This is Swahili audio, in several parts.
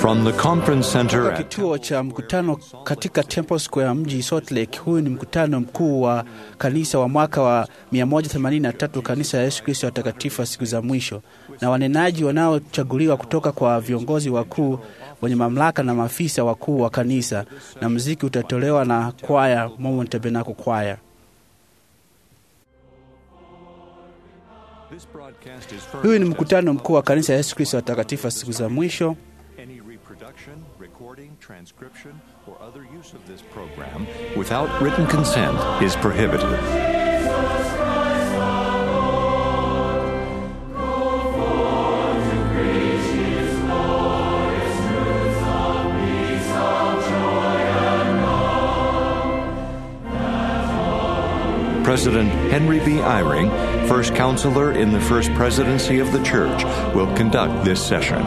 From the conference center Kutoka at kituo cha mkutano katika Temple Square mji Salt Lake. Huyu ni mkutano mkuu wa kanisa wa mwaka wa 183 kanisa ya Yesu Kristo watakatifu wa siku za mwisho, na wanenaji wanaochaguliwa kutoka kwa viongozi wakuu wenye mamlaka na maafisa wakuu wa kanisa, na muziki utatolewa na kwaya Mormon Tabernacle Choir. This broadcast is Huyu ni mkutano mkuu wa kanisa ya Yesu Kristo watakatifu wa siku za mwisho. Any reproduction, recording, transcription, or other use of this program without written consent is prohibited. President Henry B. Eyring, first counselor in the first presidency of the church, will conduct this session.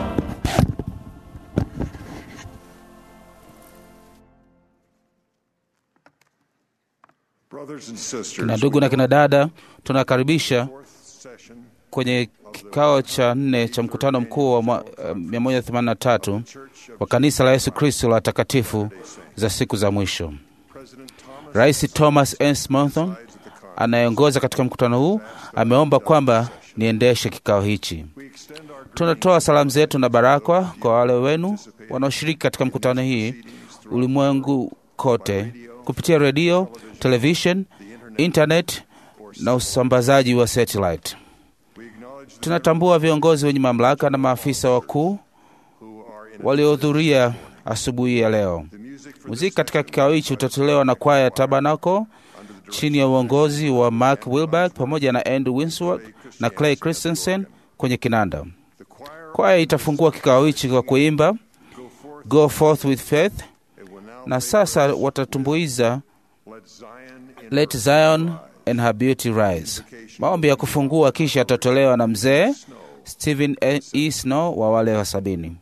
Brothers and sisters, Kina ndugu na kina dada, tunakaribisha fourth session kwenye kikao cha nne cha mkutano mkuu wa mwa- eh, 183 wa kanisa la Yesu Kristo la watakatifu za siku za mwisho. President Thomas Rais Thomas S. Monson anayeongoza katika mkutano huu ameomba kwamba niendeshe kikao hichi. we extend our Tunatoa salamu zetu na baraka kwa wale wenu wanaoshiriki katika mkutano hii ulimwengu kote kupitia redio, television, internet na usambazaji wa satellite. we acknowledge the Tunatambua viongozi wenye mamlaka na maafisa wakuu who are in waliohudhuria asubuhi ya leo. the music for Muziki katika kikao hichi utatolewa na kwaya ya Tabernacle chini ya uongozi wa Mark Wilberg pamoja na Andrew Winsworth na Clay Christensen kwenye kinanda. the choir Kwaya itafungua kikao hichi kwa kuimba go forth Go Forth with Faith, it will now na sasa watatumbuiza let Zion in Let Zion and Her Beauty Rise. Maombi ya kufungua kisha yatatolewa na mzee Stephen E. Snow wa wale wa sabini.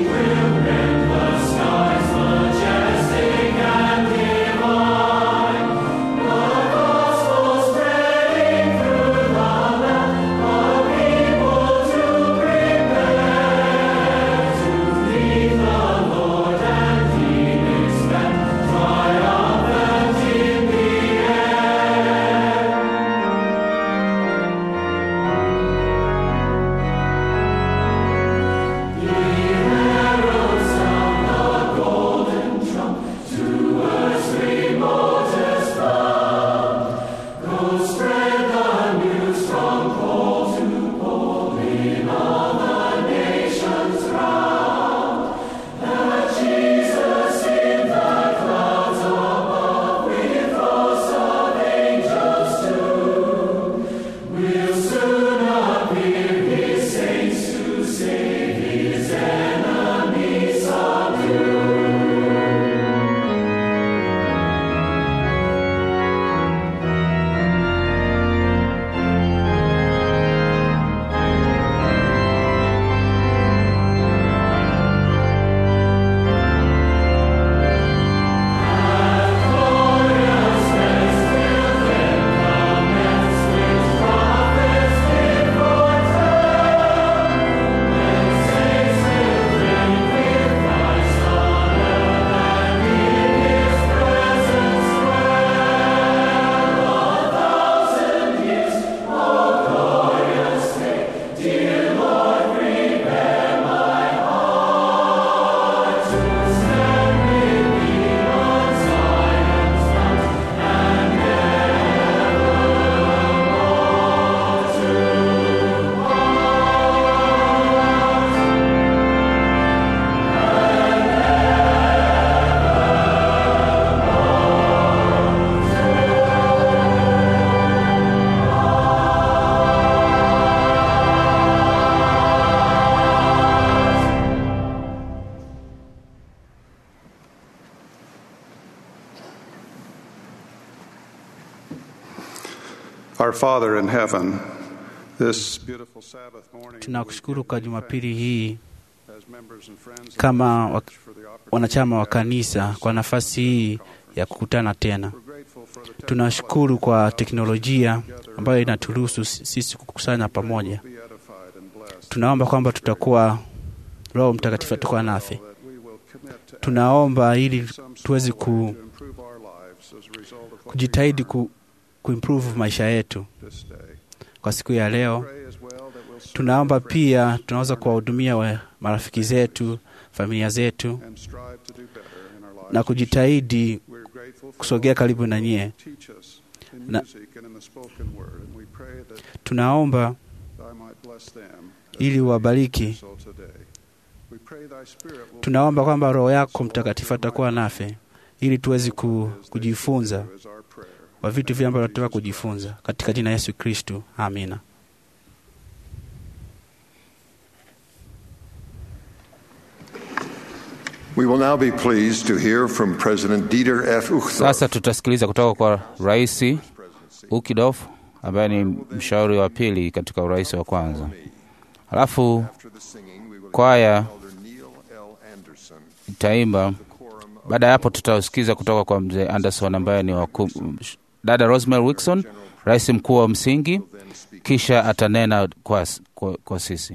Majestic and divine, Our Father in heaven, this beautiful Sabbath morning, Tunakushukuru kwa Jumapili hii as members and friends, kama wa- for the opportunity. wanachama wa kanisa kwa nafasi hii ya kukutana tena. We're grateful for the Tunashukuru kwa teknolojia ambayo inaturuhusu sisi kukusanya pamoja. be edified and blessed. Tunaomba kwamba tutakuwa Roho Mtakatifu atakuwa nafe. That we will commit to Tunaomba ili some tuweze small ku, way to improve our lives as a result of what we kujitahidi learn ku, kuimprove maisha yetu this day. kwa siku ya leo. Pray as well that we'll serve Tunaomba our friends pia tunaweza kuwahudumia wa marafiki zetu, familia zetu and strive to do better in our lives. na kujitahidi We're grateful for kusogea those karibu who na nyie. teach us in Na- music and in the spoken word, and we pray that Tunaomba I might bless them as ili they uwabariki. do so today. We pray thy spirit will Tunaomba kwamba Roho yako so Mtakatifu all atakuwa nafe ili tuweze ku, as they kujifunza do is our prayer. kwa vitu vile ambavyo tunataka kujifunza katika jina la Yesu Kristu, amina. We will now be pleased to hear from President Dieter F. Uchtdorf. Sasa tutasikiliza kutoka kwa Rais Ukidorf ambaye ni mshauri wa pili katika urais wa kwanza. Halafu After the singing, we will kwaya Elder Neil L. Anderson, itaimba. quorum of Baada ya hapo, tutausikiza kutoka kwa mzee Anderson ambaye ni waku, dada Rosemary Wilson, rais mkuu wa msingi, then speak. kisha atanena kwa, kwa, kwa sisi.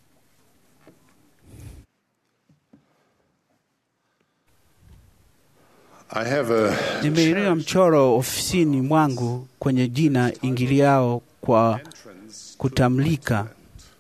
I have a Nimeinua mchoro ofisini mwangu kwenye jina ingiliao kwa kutamlika.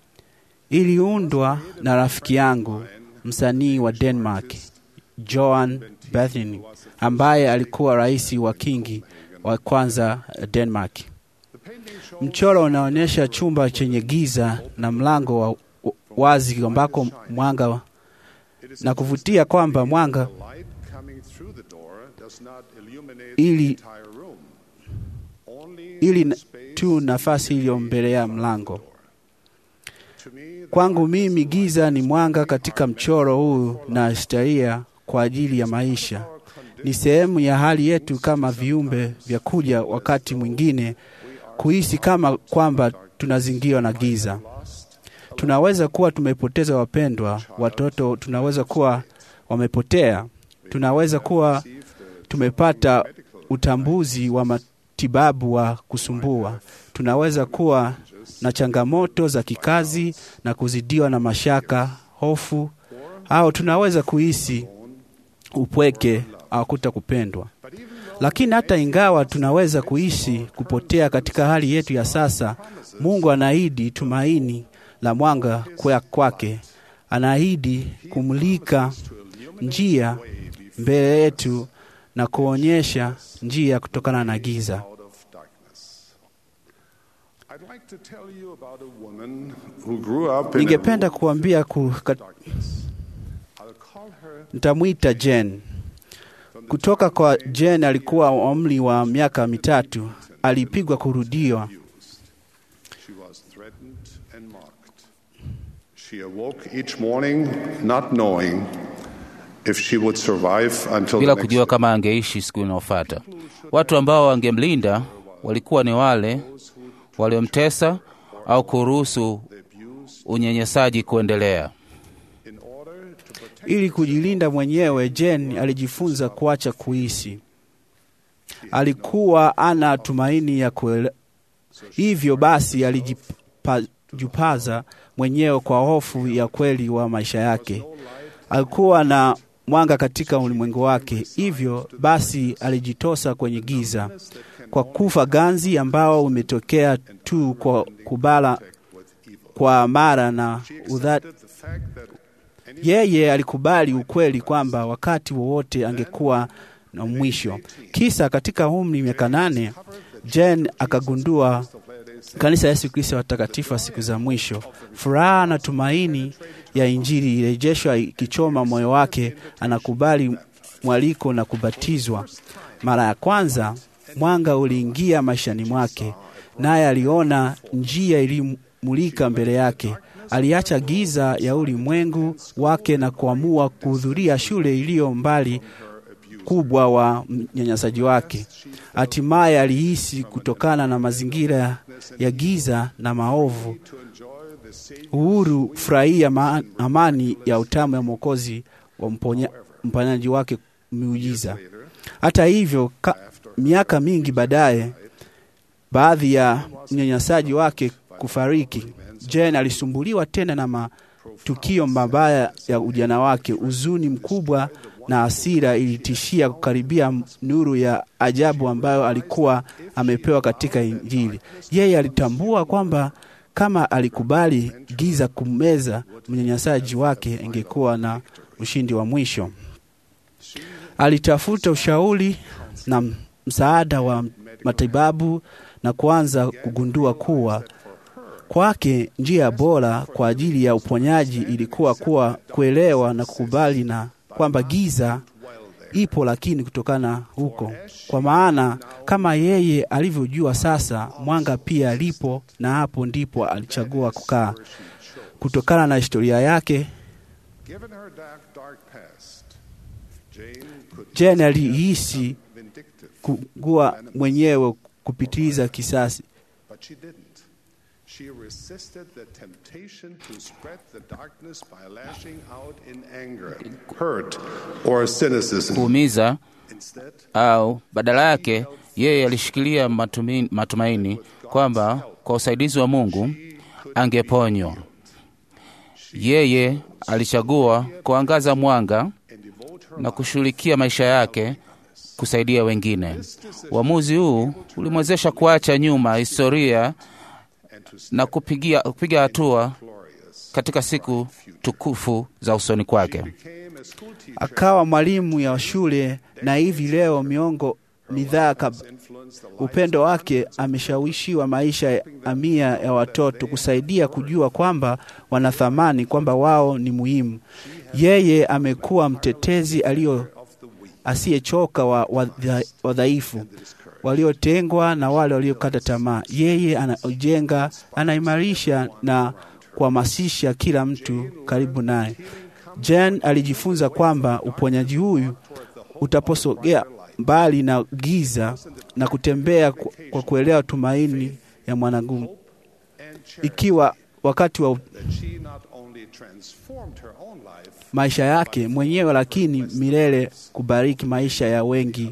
Iliundwa na rafiki yangu msanii wa Denmark Johan Bethany ambaye alikuwa rais wa kingi wa kwanza Denmark. Mchoro unaonyesha chumba chenye giza na mlango wa wazi ambako mwanga na kuvutia kwamba mwanga light coming through the door does not illuminate Ili- the entire room. Only ili the na- space tu nafasi iliyo mbele ya mlango. to me the Kwangu mimi giza ni mwanga katika mchoro huu na historia kwa ajili ya maisha. Ni sehemu ya hali yetu kama viumbe vya kuja wakati mwingine kuhisi kama kwamba tunazingirwa na giza. Tunaweza kuwa tumepoteza wapendwa, watoto tunaweza kuwa wamepotea, tunaweza kuwa tumepata utambuzi wa matibabu wa kusumbua, tunaweza kuwa na changamoto za kikazi na kuzidiwa na mashaka, hofu, au tunaweza kuhisi upweke au kuta kupendwa. Lakini hata ingawa tunaweza kuishi kupotea katika hali yetu ya sasa, Mungu anaahidi tumaini la mwanga kwa kwake. Anaahidi kumulika njia mbele yetu na kuonyesha njia kutokana na giza. out of darkness. I'd like to tell you about a woman who grew up in a Ningependa kuambia ku, ka, darkness. I'll call her nitamwita Jen. Kutoka kwa Jen alikuwa wa umri wa miaka mitatu, alipigwa kurudiwa. abused. She was threatened and mocked. She awoke each morning not knowing if she would survive until bila the next kujua kama angeishi siku inayofuata. Watu ambao wangemlinda walikuwa ni wale waliomtesa au kuruhusu unyenyesaji kuendelea. in order to protect Ili kujilinda mwenyewe, Jen alijifunza kuacha kuhisi. Alikuwa ana tumaini ya kuele... hivyo basi alijipaza mwenyewe kwa hofu ya kweli wa maisha yake. Alikuwa na mwanga katika ulimwengu wake, hivyo basi alijitosa kwenye giza kwa kufa ganzi ambao umetokea tu kwa kubala kwa mara na udha, the fact that yeye alikubali ukweli kwamba wakati wowote angekuwa na mwisho. Kisa katika umri miaka nane, Jen akagundua kanisa la Yesu Kristo wa watakatifu wa siku za mwisho. Furaha na tumaini ya Injili irejeshwa ikichoma moyo wake, anakubali mwaliko na kubatizwa. Mara ya kwanza mwanga uliingia maishani mwake, naye aliona njia ilimulika mbele yake. Aliacha giza ya ulimwengu wake na kuamua kuhudhuria shule iliyo mbali ukubwa wa mnyanyasaji wake. Hatimaye alihisi kutokana na mazingira ya giza na maovu uhuru, furahia ma amani ya utamu ya Mwokozi wa mponya, mponyaji wake miujiza. Hata hivyo, ka, miaka mingi baadaye, baadhi ya mnyanyasaji wake kufariki, Jane alisumbuliwa tena na matukio mabaya ya ujana wake. Huzuni mkubwa na hasira ilitishia kukaribia nuru ya ajabu ambayo alikuwa amepewa katika Injili. Yeye alitambua kwamba kama alikubali giza kumeza mnyanyasaji wake, ingekuwa na ushindi wa mwisho. Alitafuta ushauri na msaada wa matibabu na kuanza kugundua kuwa kwake njia bora kwa ajili ya uponyaji ilikuwa kuwa kuelewa na kukubali na kwamba giza ipo, lakini kutokana huko, kwa maana kama yeye alivyojua sasa, mwanga pia alipo, na hapo ndipo alichagua kukaa. Kutokana na historia yake, Jane alihisi kugua mwenyewe kupitiliza kisasi. She resisted the temptation to spread the darkness by lashing out in anger, hurt, or cynicism. kuumiza au badala yake yeye alishikilia matumi- matumaini kwamba kwa usaidizi wa Mungu angeponywa. Yeye alichagua kuangaza mwanga na kushughulikia maisha yake kusaidia wengine. Uamuzi huu ulimwezesha kuacha nyuma historia na kupigia, kupiga hatua katika siku tukufu za usoni kwake. akawa mwalimu ya shule na hivi leo miongo midhaa kab... upendo wake ameshawishiwa maisha ya mamia ya watoto kusaidia kujua kwamba wana thamani, kwamba wao ni muhimu. Yeye amekuwa mtetezi alio asiyechoka wa wadha- wadhaifu waliotengwa na wale waliokata tamaa. Yeye anajenga, anaimarisha na kuhamasisha kila mtu karibu naye. Jen alijifunza kwamba uponyaji huyu utaposogea mbali na giza na kutembea ku- kwa kuelewa tumaini ya mwanadamu, ikiwa wakati wa She not only transformed her own life, maisha yake mwenyewe, lakini milele kubariki maisha ya wengi.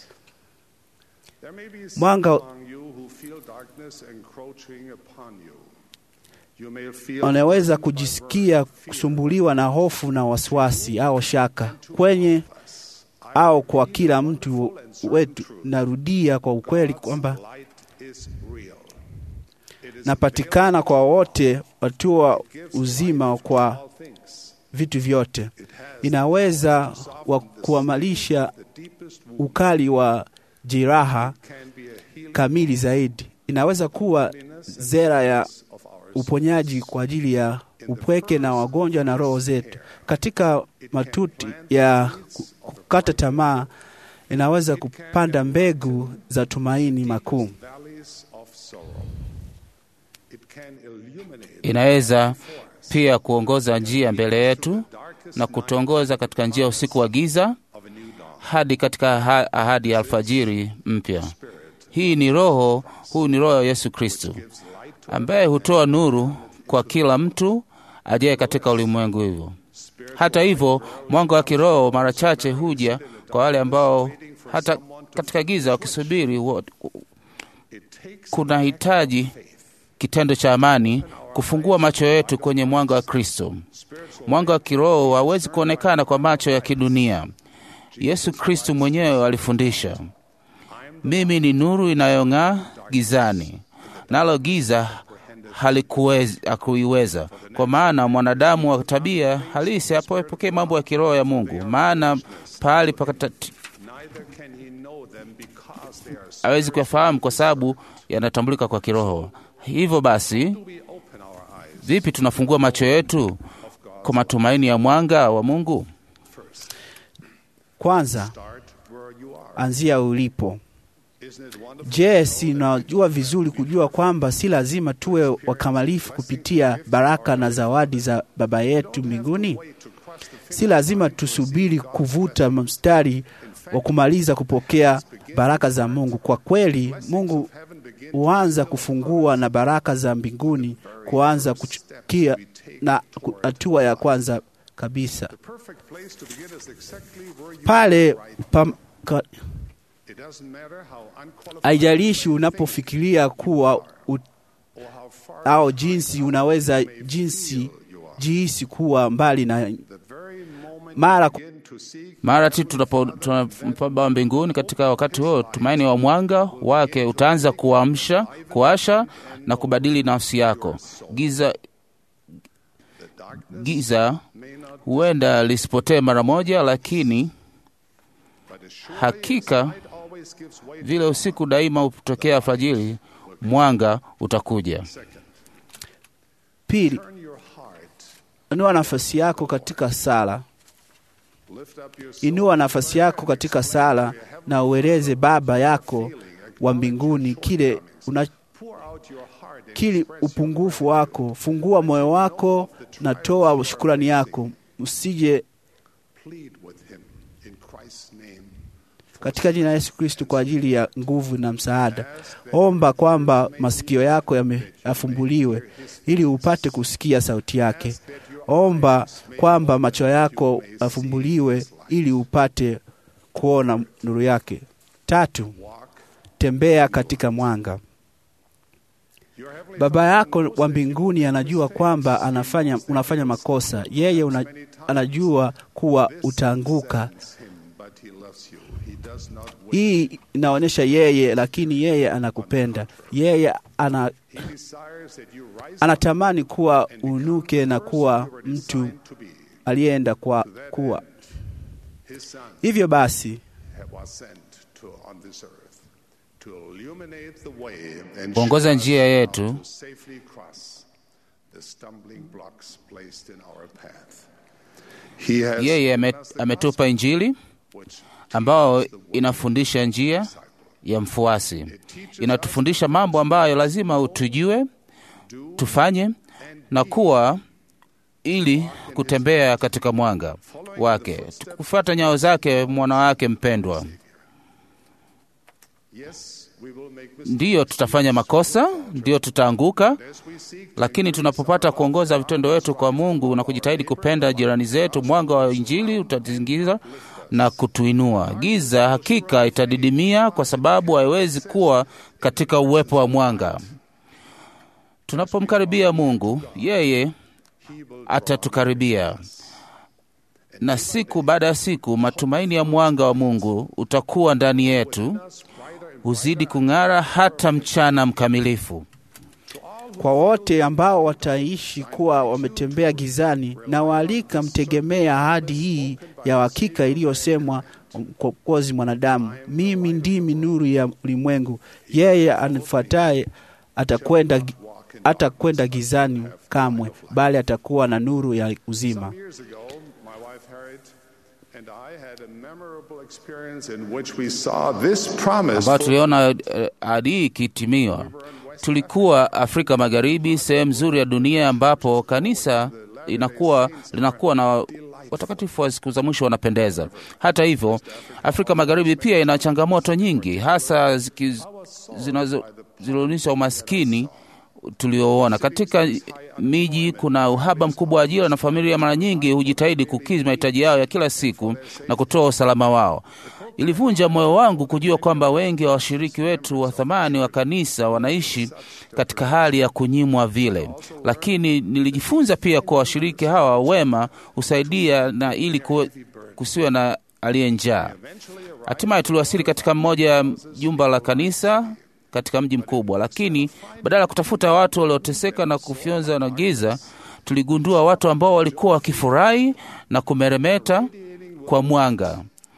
there may be some Mwanga among you who feel darkness encroaching upon you. You may feel wanaweza kujisikia kusumbuliwa na hofu na wasiwasi au shaka kwenye au kwa kila mtu wetu. Narudia kwa ukweli kwamba light is real. It is napatikana kwa wote watua uzima kwa all things. vitu vyote. Inaweza wa kuamalisha ukali wa jeraha Can be a healing kamili zaidi. Inaweza kuwa zera ya uponyaji kwa ajili ya upweke na wagonjwa na roho zetu. Katika matuti ya ku- kukata tamaa, inaweza kupanda mbegu za tumaini makuu. valleys of sorrow. It can illuminate Inaweza pia kuongoza njia mbele yetu na kutuongoza katika njia ya usiku wa giza of a new dawn. hadi katika aha- ahadi ya alfajiri mpya. Hii ni roho, huu ni roho ya Yesu Kristo ambaye hutoa nuru kwa kila mtu ajaye katika ulimwengu hivyo. Hata hivyo, mwanga wa kiroho mara chache huja kwa wale ambao hata katika giza wakisubiri. wa- It takes Kuna hitaji kitendo cha amani kufungua macho yetu kwenye mwanga wa Kristo. Mwanga wa kiroho hauwezi kuonekana kwa macho ya kidunia. Yesu Kristo mwenyewe alifundisha, mimi ni nuru inayong'aa gizani, nalo giza halikuwezi- hakuiweza. Kwa maana mwanadamu wa tabia halisi hapoepokee mambo ya kiroho ya Mungu, maana pahali pakati neither can he know them because they are hawezi kuyafahamu kwa sababu yanatambulika kwa kiroho. Hivyo basi, we open our eyes vipi tunafungua macho yetu kwa matumaini ya mwanga wa Mungu? Kwanza start where you are. anzia ulipo. Isn't it wonderful? Je, si unajua vizuri kujua kwamba si lazima tuwe wakamilifu kupitia baraka na zawadi za Baba yetu mbinguni? Si lazima tusubiri kuvuta mstari wa kumaliza kupokea baraka za Mungu. Kwa kweli, Mungu huanza kufungua na baraka za mbinguni kuanza kuchukia na ku- hatua ya kwanza kabisa Perfect place to begin is exactly where you pale are right. pam, ka, It doesn't matter how unqualified haijalishi unapofikiria kuwa u, or how far au jinsi unaweza jinsi jihisi kuwa mbali na the very moment mara you begin to seek Mara tu tunapo tunampa Baba mbinguni, katika wakati huo tumaini wa mwanga wake utaanza kuamsha, kuasha na kubadili nafsi yako. Giza giza huenda lisipotee mara moja, lakini but as surely hakika light always gives way vile usiku daima hutokea alfajiri, mwanga utakuja. pili, turn your heart inua nafasi yako katika sala. lift up your soul Inua nafasi yako katika sala na ueleze Baba yako wa mbinguni kile una, pour out your heart and kile upungufu wako. Fungua moyo wako na toa shukurani yako, usije plead with him in Christ's name katika jina la Yesu Kristo kwa ajili ya nguvu na msaada. Omba kwamba masikio yako yame- yafumbuliwe ili upate kusikia sauti yake. Omba kwamba macho yako yafumbuliwe ili upate kuona nuru yake. Tatu, tembea katika mwanga. your heavenly Baba yako wa mbinguni anajua kwamba anafanya, unafanya makosa. Yeye una, anajua kuwa utaanguka. him but he loves you he does not wait Hii inaonyesha yeye, lakini yeye anakupenda. Yeye ana, he desires that you rise anatamani kuwa unuke na kuwa mtu to be aliyeenda kwa kuwa. his son Hivyo basi was sent to on this earth to illuminate the way and Kuongoza show us njia how yetu. to safely cross the stumbling blocks placed in our path he has Yeye ame, given us the ametupa Injili gospel, which ambayo inafundisha njia ya mfuasi, inatufundisha mambo ambayo lazima tujue, tufanye na kuwa ili kutembea katika mwanga wake, kufuata nyayo zake mwana wake mpendwa. yes we will make mistakes Ndiyo tutafanya makosa, ndiyo tutaanguka, as we seek lakini tunapopata kuongoza vitendo wetu kwa Mungu na kujitahidi kupenda jirani zetu, mwanga wa Injili utatuzingira na kutuinua. Giza hakika itadidimia, kwa sababu haiwezi kuwa katika uwepo wa mwanga. Tunapomkaribia Mungu, yeye atatukaribia, na siku baada ya siku matumaini ya mwanga wa Mungu utakuwa ndani yetu, huzidi kung'ara hata mchana mkamilifu. kwa wote ambao wataishi kuwa wametembea gizani, na waalika mtegemea ahadi hii ya hakika iliyosemwa kwa kozi mwanadamu, mimi ndimi nuru ya ulimwengu, yeye anifuataye atakwenda gi- hatakwenda gizani kamwe, bali atakuwa na nuru ya uzima. years ago my wife Harriet and I had a memorable experience in which we saw this promise ambayo tuliona eh, ahadi hii ikitimiwa. Tulikuwa Afrika Magharibi, sehemu nzuri ya dunia ambapo kanisa inakuwa linakuwa na watakatifu wa siku za mwisho wanapendeza. Hata hivyo, Afrika Magharibi pia ina changamoto nyingi, hasa ziki- zinazo- zinaonyesha umaskini tulioona katika miji. Kuna uhaba mkubwa wa ajira na familia mara nyingi hujitahidi kukidhi mahitaji yao ya kila siku na kutoa usalama wao. Ilivunja moyo wangu kujua kwamba wengi wa washiriki wetu wa thamani wa kanisa wanaishi katika hali ya kunyimwa vile, lakini nilijifunza pia kuwa washiriki hawa wema husaidia na ili ku- kusiwe na aliye njaa. Hatimaye tuliwasili katika mmoja ya jumba la kanisa katika mji mkubwa, lakini badala ya kutafuta watu walioteseka na kufyonza na giza, tuligundua watu ambao walikuwa wakifurahi na kumeremeta kwa mwanga.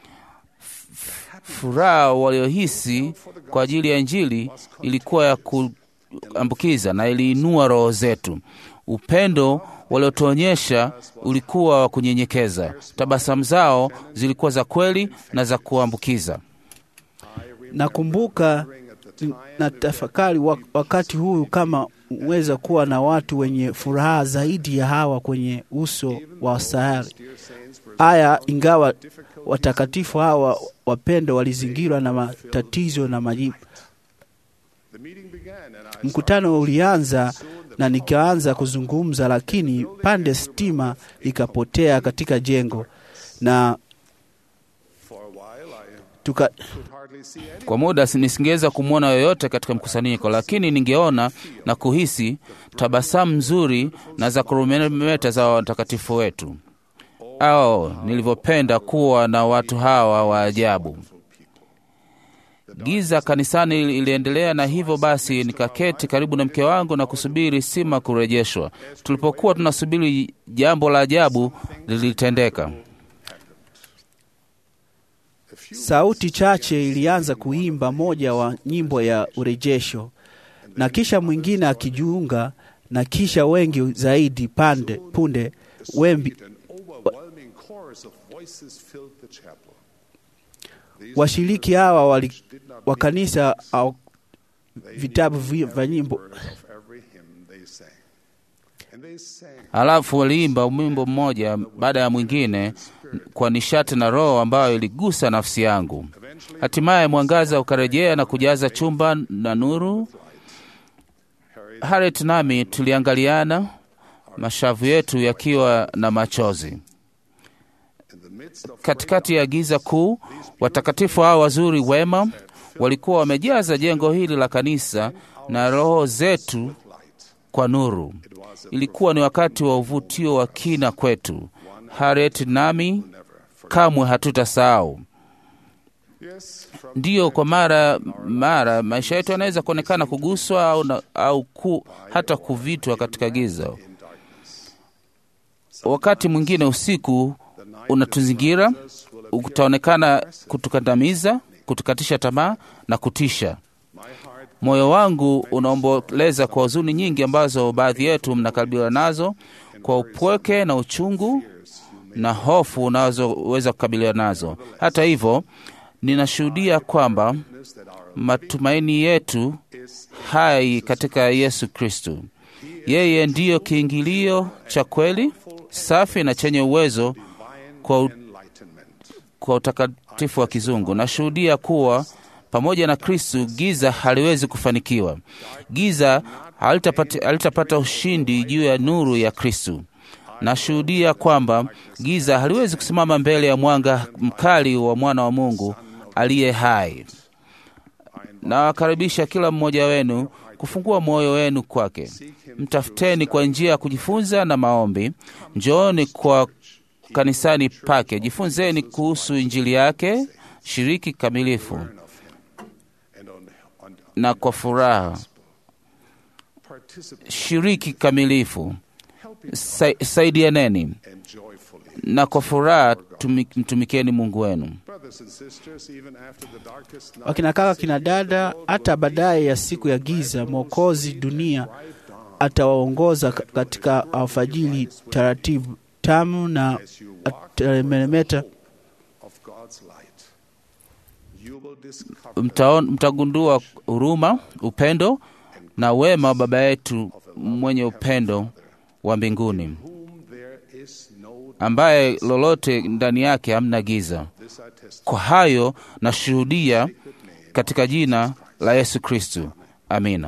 Furaha waliohisi kwa ajili ya Injili ilikuwa ya kuambukiza na iliinua roho zetu. Upendo waliotuonyesha ulikuwa wa kunyenyekeza. Tabasamu zao zilikuwa za kweli na za kuambukiza. Nakumbuka na tafakari wa- wakati huu kama uweza kuwa na watu wenye furaha zaidi ya hawa kwenye uso wa sayari haya, ingawa watakatifu hawa wapendo walizingirwa na matatizo na majibu. The meeting began and I Mkutano ulianza na nikaanza kuzungumza, lakini pande stima ikapotea katika jengo na for a while I tuka, could hardly see any Kwa muda si- nisingeweza kumwona yoyote katika mkusanyiko, lakini ningeona na kuhisi tabasamu nzuri na za kurumeta za watakatifu wetu. Ao, nilivyopenda kuwa na watu hawa wa ajabu. Giza kanisani ili- iliendelea, na hivyo basi nikaketi karibu na mke wangu na kusubiri sima kurejeshwa. Tulipokuwa tunasubiri, jambo la ajabu lilitendeka. sauti chache ilianza kuimba moja wa nyimbo ya urejesho, na kisha mwingine akijiunga, na kisha wengi zaidi pande punde wembi, an overwhelming chorus of voices filled the chapel. washiriki hawa wali, wa kanisa au vitabu vi- vya nyimbo Word of every hymn they sang. And they sang Halafu waliimba wimbo mmoja baada ya mwingine kwa nishati na roho ambayo iligusa nafsi yangu. Hatimaye mwangaza ukarejea na kujaza chumba na nuru. Harriet nami tuliangaliana, mashavu yetu yakiwa na machozi. in the midst of Katikati ya giza kuu, watakatifu hao wazuri wema walikuwa wamejaza jengo hili la kanisa na roho zetu kwa nuru. Ilikuwa ni wakati wa uvutio wa kina kwetu. Harriet nami kamwe hatutasahau. yes, from Ndiyo, kwa mara mara maisha yetu yanaweza kuonekana kuguswa au, na, au ku, hata kuvitwa katika giza. Wakati mwingine usiku unatuzingira, utaonekana kutukandamiza, kutukatisha tamaa na kutisha. Moyo wangu unaomboleza kwa huzuni nyingi ambazo baadhi yetu mnakabiliwa nazo, kwa upweke na uchungu na hofu unazoweza kukabiliwa nazo. Hata hivyo, ninashuhudia kwamba matumaini yetu hai katika Yesu Kristo. Yeye ndiyo kiingilio cha kweli, safi na chenye uwezo kwa, u- kwa utakatifu wa kizungu. Nashuhudia kuwa pamoja na Kristo giza haliwezi kufanikiwa. Giza halitapata, halitapata ushindi juu ya nuru ya Kristo. Nashuhudia kwamba giza haliwezi kusimama mbele ya mwanga mkali wa mwana wa Mungu aliye hai. Nawakaribisha kila mmoja wenu kufungua moyo wenu kwake. Mtafuteni kwa njia ya kujifunza na maombi. Njooni kwa kanisani pake, jifunzeni kuhusu injili yake, shiriki kikamilifu and on, on na kwa furaha, participate shiriki kikamilifu, Sa, saidianeni and joyfully. na kwa furaha tumi- mtumikeni Mungu wenu. Brothers and sisters, even after the darkest night, wakina kaka kina dada, hata baadaye ya siku ya giza, Mwokozi dunia atawaongoza ka- katika alfajiri taratibu tamu na atameremeta. of God's light, you will discover Mtaon, mtagundua huruma, upendo na wema wa Baba yetu mwenye upendo wa mbinguni, whom there is no ambaye lolote ndani yake hamna giza. this I testify. Kwa hayo nashuhudia katika jina la Yesu Kristu, amina.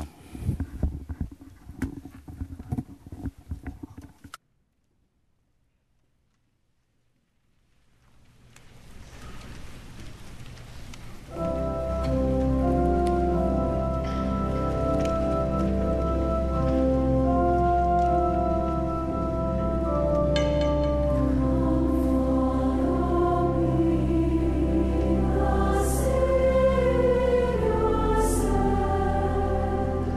Savior,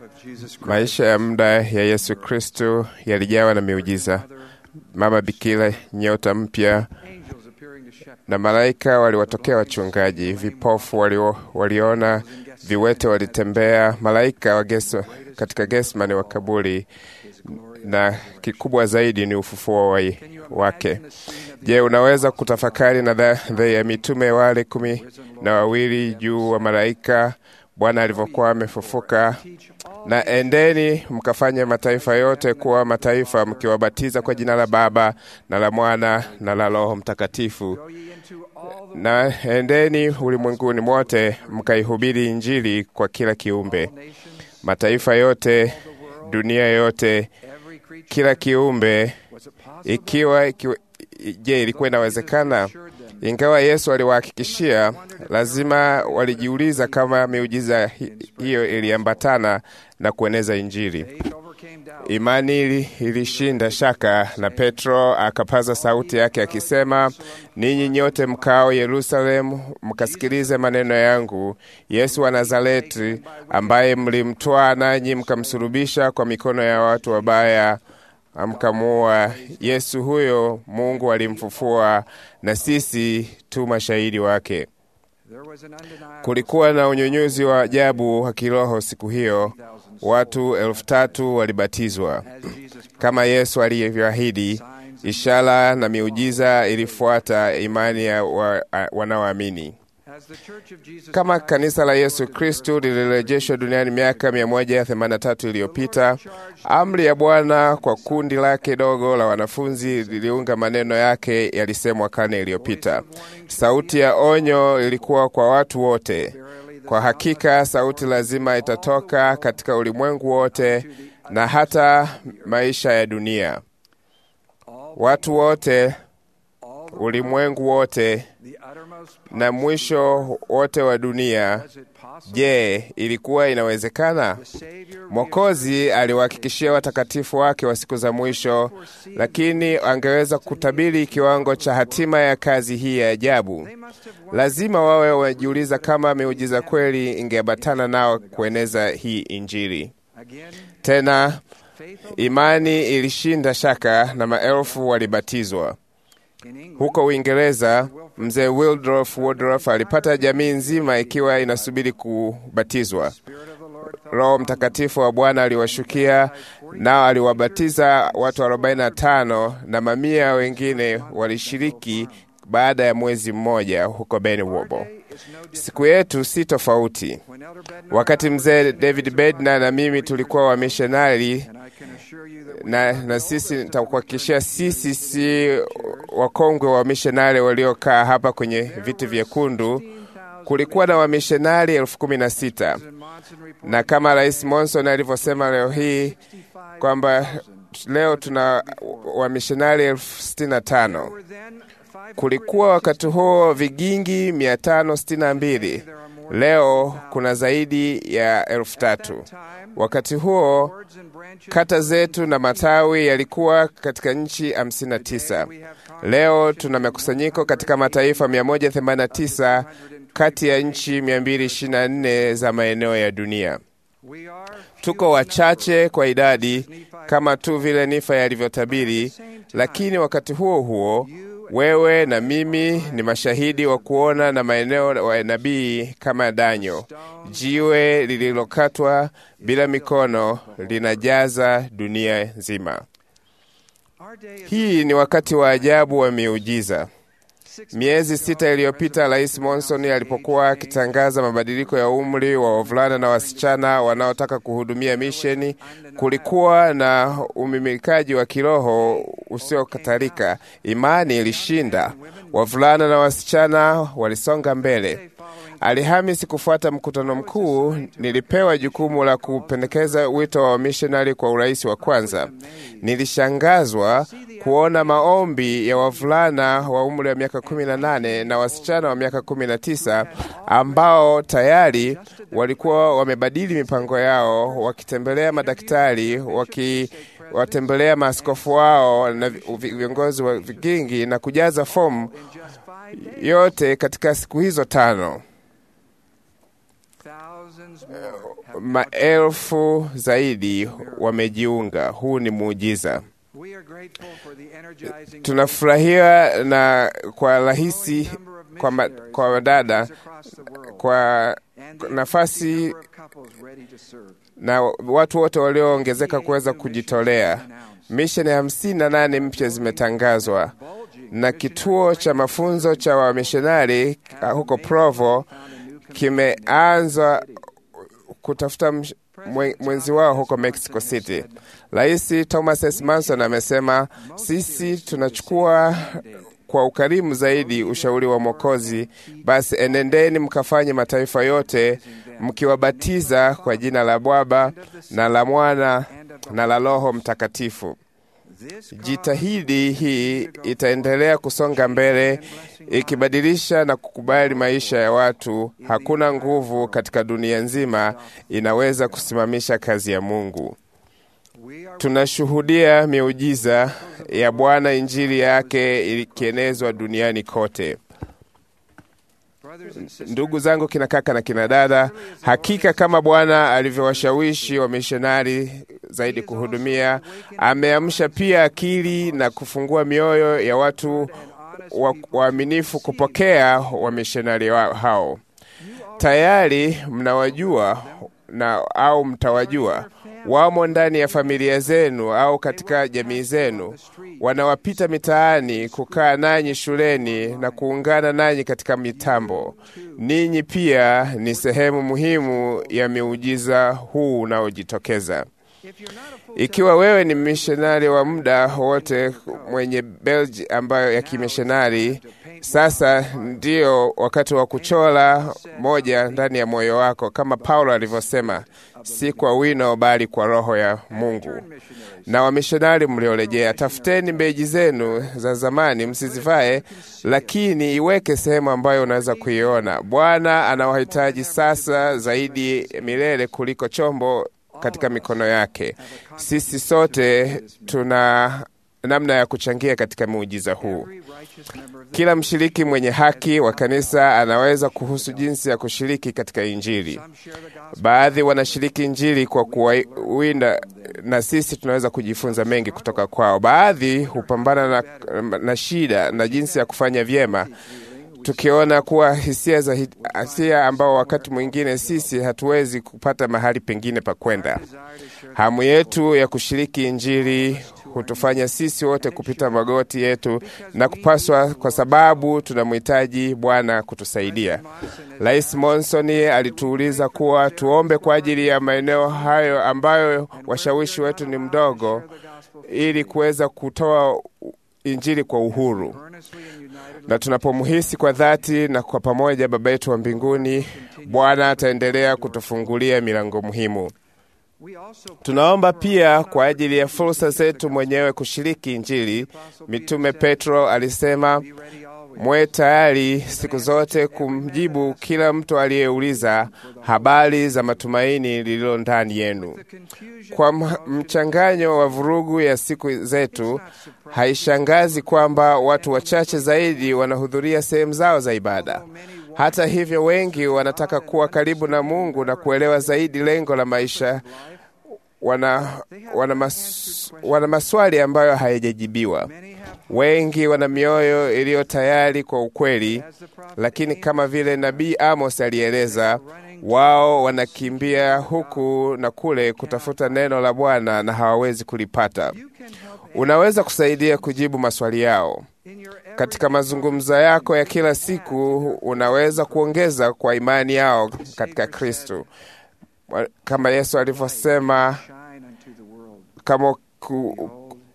Maisha ya muda ya Yesu Kristo yalijawa na miujiza, mama bikira, nyota mpya na malaika waliwatokea wachungaji, vipofu walio, waliona, viwete walitembea, malaika wa Geso, katika Getsemani wa kaburi, na kikubwa zaidi ni ufufuo wa wake. Je, unaweza kutafakari nadharia ya mitume wale kumi na wawili juu wa malaika Bwana alivyokuwa amefufuka? Na endeni mkafanye mataifa yote kuwa mataifa, mkiwabatiza kwa jina la Baba na la Mwana na la Roho Mtakatifu, na endeni ulimwenguni mote mkaihubiri Injili kwa kila kiumbe, mataifa yote, dunia yote, kila kiumbe. Ikiwa, ikiwa je, ilikuwa inawezekana? Ingawa Yesu aliwahakikishia, lazima walijiuliza kama miujiza hiyo iliambatana na kueneza Injili. Imani ilishinda shaka, na Petro akapaza sauti yake akisema, ninyi nyote mkao Yerusalemu, mkasikilize maneno yangu. Yesu wa Nazareti, ambaye mlimtwaa nanyi mkamsulubisha kwa mikono ya watu wabaya amkamuua. Yesu huyo Mungu alimfufua, na sisi tu mashahidi wake. Kulikuwa na unyunyuzi wa ajabu wa kiroho siku hiyo. Watu elfu tatu walibatizwa kama Yesu alivyoahidi. Ishara na miujiza ilifuata imani ya wa, wanaoamini. Kama kanisa la Yesu Kristu lilirejeshwa duniani miaka 183 iliyopita, amri ya Bwana kwa kundi lake dogo la wanafunzi liliunga maneno yake yalisemwa karne iliyopita. Sauti ya onyo ilikuwa kwa watu wote. Kwa hakika sauti lazima itatoka katika ulimwengu wote na hata maisha ya dunia. Watu wote, ulimwengu wote na mwisho wote wa dunia. Je, ilikuwa inawezekana? Mwokozi aliwahakikishia watakatifu wake wa siku za mwisho, lakini angeweza kutabiri kiwango cha hatima ya kazi hii ya ajabu. Lazima wawe wajiuliza kama miujiza kweli ingeambatana nao kueneza hii Injili. Tena imani ilishinda shaka na maelfu walibatizwa. Huko Uingereza, mzee Wildrof Woodruff alipata jamii nzima ikiwa inasubiri kubatizwa. Roho Mtakatifu wa Bwana aliwashukia, nao aliwabatiza watu 45 na mamia wengine walishiriki baada ya mwezi mmoja huko Benwobo. Siku yetu si tofauti. Wakati mzee David Bednar na mimi tulikuwa wamishonari na, na sisi nitakuhakikishia, sisi si wakongwe wa mishonari waliokaa hapa kwenye viti vyekundu. Kulikuwa na wamishonari elfu kumi na sita na kama Rais Monson alivyosema leo hii kwamba leo tuna wamishonari elfu sitini na tano. Kulikuwa wakati huo vigingi mia tano sitini na mbili. Leo kuna zaidi ya elfu tatu. Wakati huo kata zetu na matawi yalikuwa katika nchi 59. Leo tuna makusanyiko katika mataifa 189 kati ya nchi 224 za maeneo ya dunia. Tuko wachache kwa idadi kama tu vile Nifa yalivyotabiri, lakini wakati huo huo wewe na mimi ni mashahidi wa kuona na maeneo wa nabii kama Danyo. Jiwe lililokatwa bila mikono linajaza dunia nzima. Hii ni wakati wa ajabu wa miujiza. Miezi sita iliyopita, Rais Monson alipokuwa akitangaza mabadiliko ya umri wa wavulana na wasichana wanaotaka kuhudumia misheni, kulikuwa na umimikaji wa kiroho usiokatarika. Imani ilishinda, wavulana na wasichana walisonga mbele. Alhamisi kufuata mkutano mkuu, nilipewa jukumu la kupendekeza wito wa wamishonari kwa urais wa kwanza. Nilishangazwa kuona maombi ya wavulana wa umri wa miaka 18 na wasichana wa miaka 19 ambao tayari walikuwa wamebadili mipango yao, wakitembelea madaktari, wakiwatembelea maaskofu wao na viongozi wa vigingi na kujaza fomu yote katika siku hizo tano. maelfu zaidi wamejiunga. Huu ni muujiza. Tunafurahia na kwa rahisi kwa, ma, kwa wadada kwa nafasi na watu wote walioongezeka kuweza kujitolea. Misheni hamsini na nane mpya zimetangazwa na kituo cha mafunzo cha wamishonari huko Provo kimeanza kutafuta mwenzi wao huko Mexico City. Rais Thomas S. Manson amesema, sisi tunachukua kwa ukarimu zaidi ushauri wa Mwokozi. Basi enendeni mkafanye mataifa yote mkiwabatiza kwa jina la Baba na la Mwana na la Roho Mtakatifu. Jitahidi hii itaendelea kusonga mbele ikibadilisha na kukubali maisha ya watu. Hakuna nguvu katika dunia nzima inaweza kusimamisha kazi ya Mungu. Tunashuhudia miujiza ya Bwana, injili yake ikienezwa duniani kote. Ndugu zangu kina kaka na kina dada, hakika kama Bwana alivyowashawishi wamishonari zaidi kuhudumia, ameamsha pia akili na kufungua mioyo ya watu waaminifu kupokea wamishonari wa hao. Tayari mnawajua na au mtawajua wamo ndani ya familia zenu au katika jamii zenu, wanawapita mitaani, kukaa nanyi shuleni na kuungana nanyi katika mitambo. Ninyi pia ni sehemu muhimu ya miujiza huu unaojitokeza. Ikiwa wewe ni mishonari wa muda wote mwenye belgi ambayo ya kimishonari, sasa ndio wakati wa kuchora moja ndani ya moyo wako, kama Paulo alivyosema, si kwa wino bali kwa Roho ya Mungu. Na wamishonari mliorejea, tafuteni mbeji zenu za zamani, msizivae, lakini iweke sehemu ambayo unaweza kuiona. Bwana anawahitaji sasa zaidi milele kuliko chombo katika mikono yake. Sisi sote tuna namna ya kuchangia katika muujiza huu. Kila mshiriki mwenye haki wa kanisa anaweza kuhusu jinsi ya kushiriki katika Injili. Baadhi wanashiriki Injili kwa kuwinda, na sisi tunaweza kujifunza mengi kutoka kwao. Baadhi hupambana na, na shida na jinsi ya kufanya vyema tukiona kuwa hisia za hisia ambao wakati mwingine sisi hatuwezi kupata mahali pengine pa kwenda. Hamu yetu ya kushiriki Injili hutufanya sisi wote kupita magoti yetu na kupaswa, kwa sababu tunamhitaji Bwana kutusaidia. Rais Monson alituuliza kuwa tuombe kwa ajili ya maeneo hayo ambayo washawishi wetu ni mdogo, ili kuweza kutoa Injili kwa uhuru na tunapomhisi kwa dhati na kwa pamoja Baba yetu wa mbinguni, Bwana ataendelea kutufungulia milango muhimu. Tunaomba pia kwa ajili ya fursa zetu mwenyewe kushiriki Injili. Mitume Petro alisema, mwe tayari siku zote kumjibu kila mtu aliyeuliza habari za matumaini lililo ndani yenu. Kwa mchanganyo wa vurugu ya siku zetu, haishangazi kwamba watu wachache zaidi wanahudhuria sehemu zao za ibada. Hata hivyo, wengi wanataka kuwa karibu na Mungu na kuelewa zaidi lengo la maisha. Wana, wana, mas, wana maswali ambayo hayajajibiwa. Wengi wana mioyo iliyo tayari kwa ukweli, lakini kama vile nabii Amos alieleza, wao wanakimbia huku na kule kutafuta neno la Bwana na hawawezi kulipata. Unaweza kusaidia kujibu maswali yao katika mazungumzo yako ya kila siku. Unaweza kuongeza kwa imani yao katika Kristo, kama Yesu alivyosema, kama ku,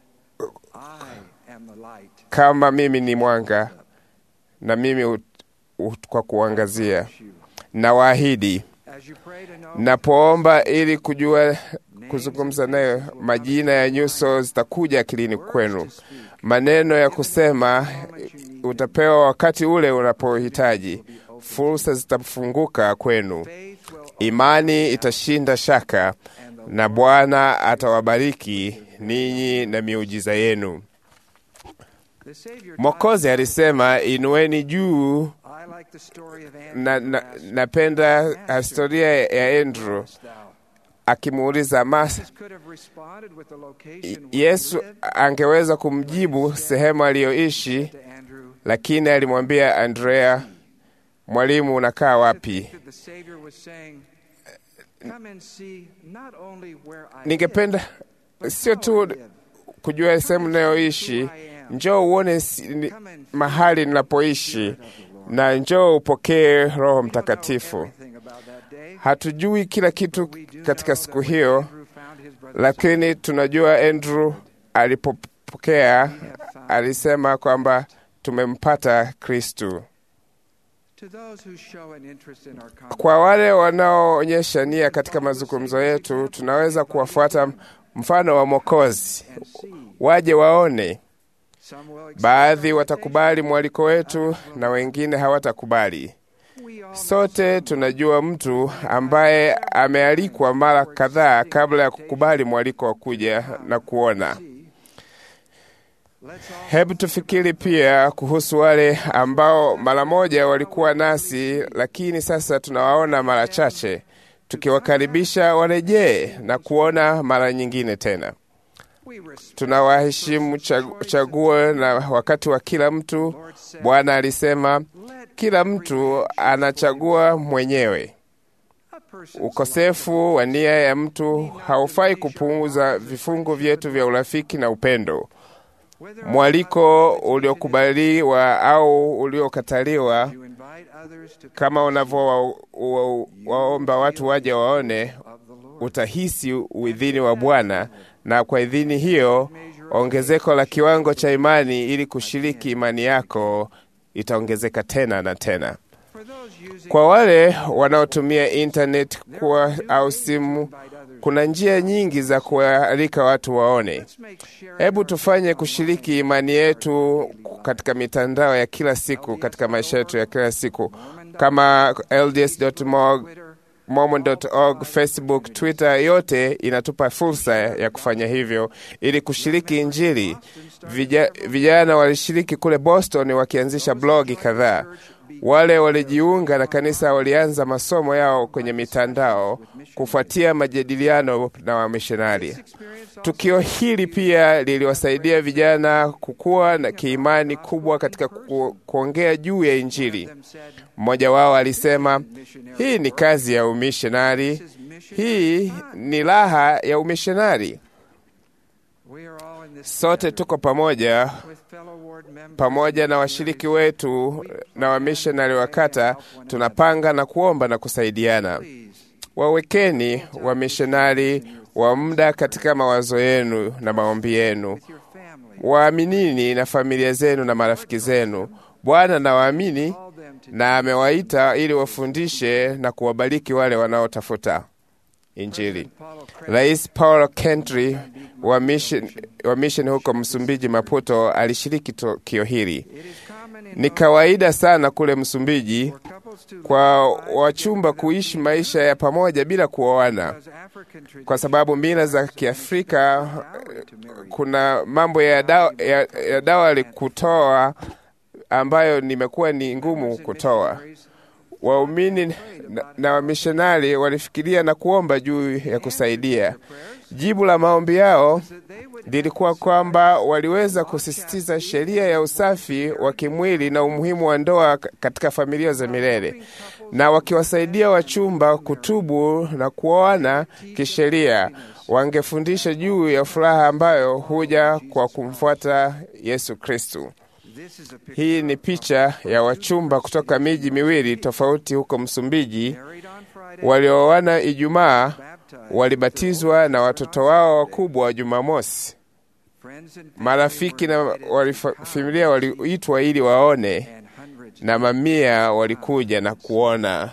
kama mimi ni mwanga na mimi ut, ut, kwa kuangazia na waahidi napoomba ili kujua kuzungumza nayo, majina ya nyuso zitakuja akilini kwenu, maneno ya kusema utapewa wakati ule unapohitaji, fursa zitafunguka kwenu, imani itashinda shaka, na Bwana atawabariki ninyi na miujiza yenu. Mwokozi alisema, inueni juu na, na, napenda historia ya Andrew akimuuliza Mas, Yesu angeweza kumjibu sehemu aliyoishi, lakini alimwambia Andrea, mwalimu, unakaa wapi? Ningependa sio tu kujua sehemu ninayoishi, njoo uone si, mahali ninapoishi na njoo upokee Roho Mtakatifu. Hatujui kila kitu katika siku hiyo, lakini tunajua Andrew alipopokea alisema kwamba tumempata Kristu. Kwa wale wanaoonyesha nia katika mazungumzo yetu, tunaweza kuwafuata mfano wa Mwokozi, waje waone. Baadhi watakubali mwaliko wetu na wengine hawatakubali. Sote tunajua mtu ambaye amealikwa mara kadhaa kabla ya kukubali mwaliko wa kuja na kuona. Hebu tufikiri pia kuhusu wale ambao mara moja walikuwa nasi, lakini sasa tunawaona mara chache, tukiwakaribisha warejee na kuona mara nyingine tena. Tunawaheshimu chaguo na wakati wa kila mtu. Bwana alisema kila mtu anachagua mwenyewe. Ukosefu wa nia ya mtu haufai kupunguza vifungu vyetu vya urafiki na upendo. Mwaliko uliokubaliwa au uliokataliwa, kama unavyowaomba watu waje waone, utahisi uidhini wa Bwana, na kwa idhini hiyo ongezeko la kiwango cha imani ili kushiriki imani yako itaongezeka tena na tena. Kwa wale wanaotumia intaneti kuwa au simu, kuna njia nyingi za kualika watu waone. Hebu tufanye kushiriki imani yetu katika mitandao ya kila siku, katika maisha yetu ya kila siku kama LDS.org, Mormon.org, Facebook, Twitter, yote inatupa fursa ya kufanya hivyo ili kushiriki Injili. Vija, vijana walishiriki kule Boston wakianzisha blogi kadhaa. Wale walijiunga na kanisa walianza masomo yao kwenye mitandao kufuatia majadiliano na wamishonari. Tukio hili pia liliwasaidia vijana kukua na kiimani kubwa katika ku, kuongea juu ya Injili. Mmoja wao alisema, hii ni kazi ya umishonari, hii ni raha ya umishonari. Sote tuko pamoja pamoja na washiriki wetu na wamishonari wa kata, tunapanga na kuomba na kusaidiana. Wawekeni wamishonari wa muda katika mawazo yenu na maombi yenu. Waaminini na familia zenu na marafiki zenu. Bwana na waamini na amewaita ili wafundishe na kuwabariki wale wanaotafuta Injili. Rais Paulo Kentry wa mission, wa mission huko Msumbiji, Maputo, alishiriki tukio hili. Ni kawaida sana kule Msumbiji kwa wachumba kuishi maisha ya pamoja bila kuoana, kwa sababu mila za Kiafrika kuna mambo ya dawa, ya, ya dawa kutoa ambayo nimekuwa ni ngumu kutoa. Waumini na, na wamishonari walifikiria na kuomba juu ya kusaidia. Jibu la maombi yao lilikuwa kwamba waliweza kusisitiza sheria ya usafi wa kimwili na umuhimu wa ndoa katika familia za milele, na wakiwasaidia wachumba kutubu na kuoana kisheria, wangefundisha juu ya furaha ambayo huja kwa kumfuata Yesu Kristu. Hii ni picha ya wachumba kutoka miji miwili tofauti huko Msumbiji walioana Ijumaa, walibatizwa na watoto wao wakubwa wa Jumamosi. Marafiki na familia waliitwa ili waone, na mamia walikuja na kuona.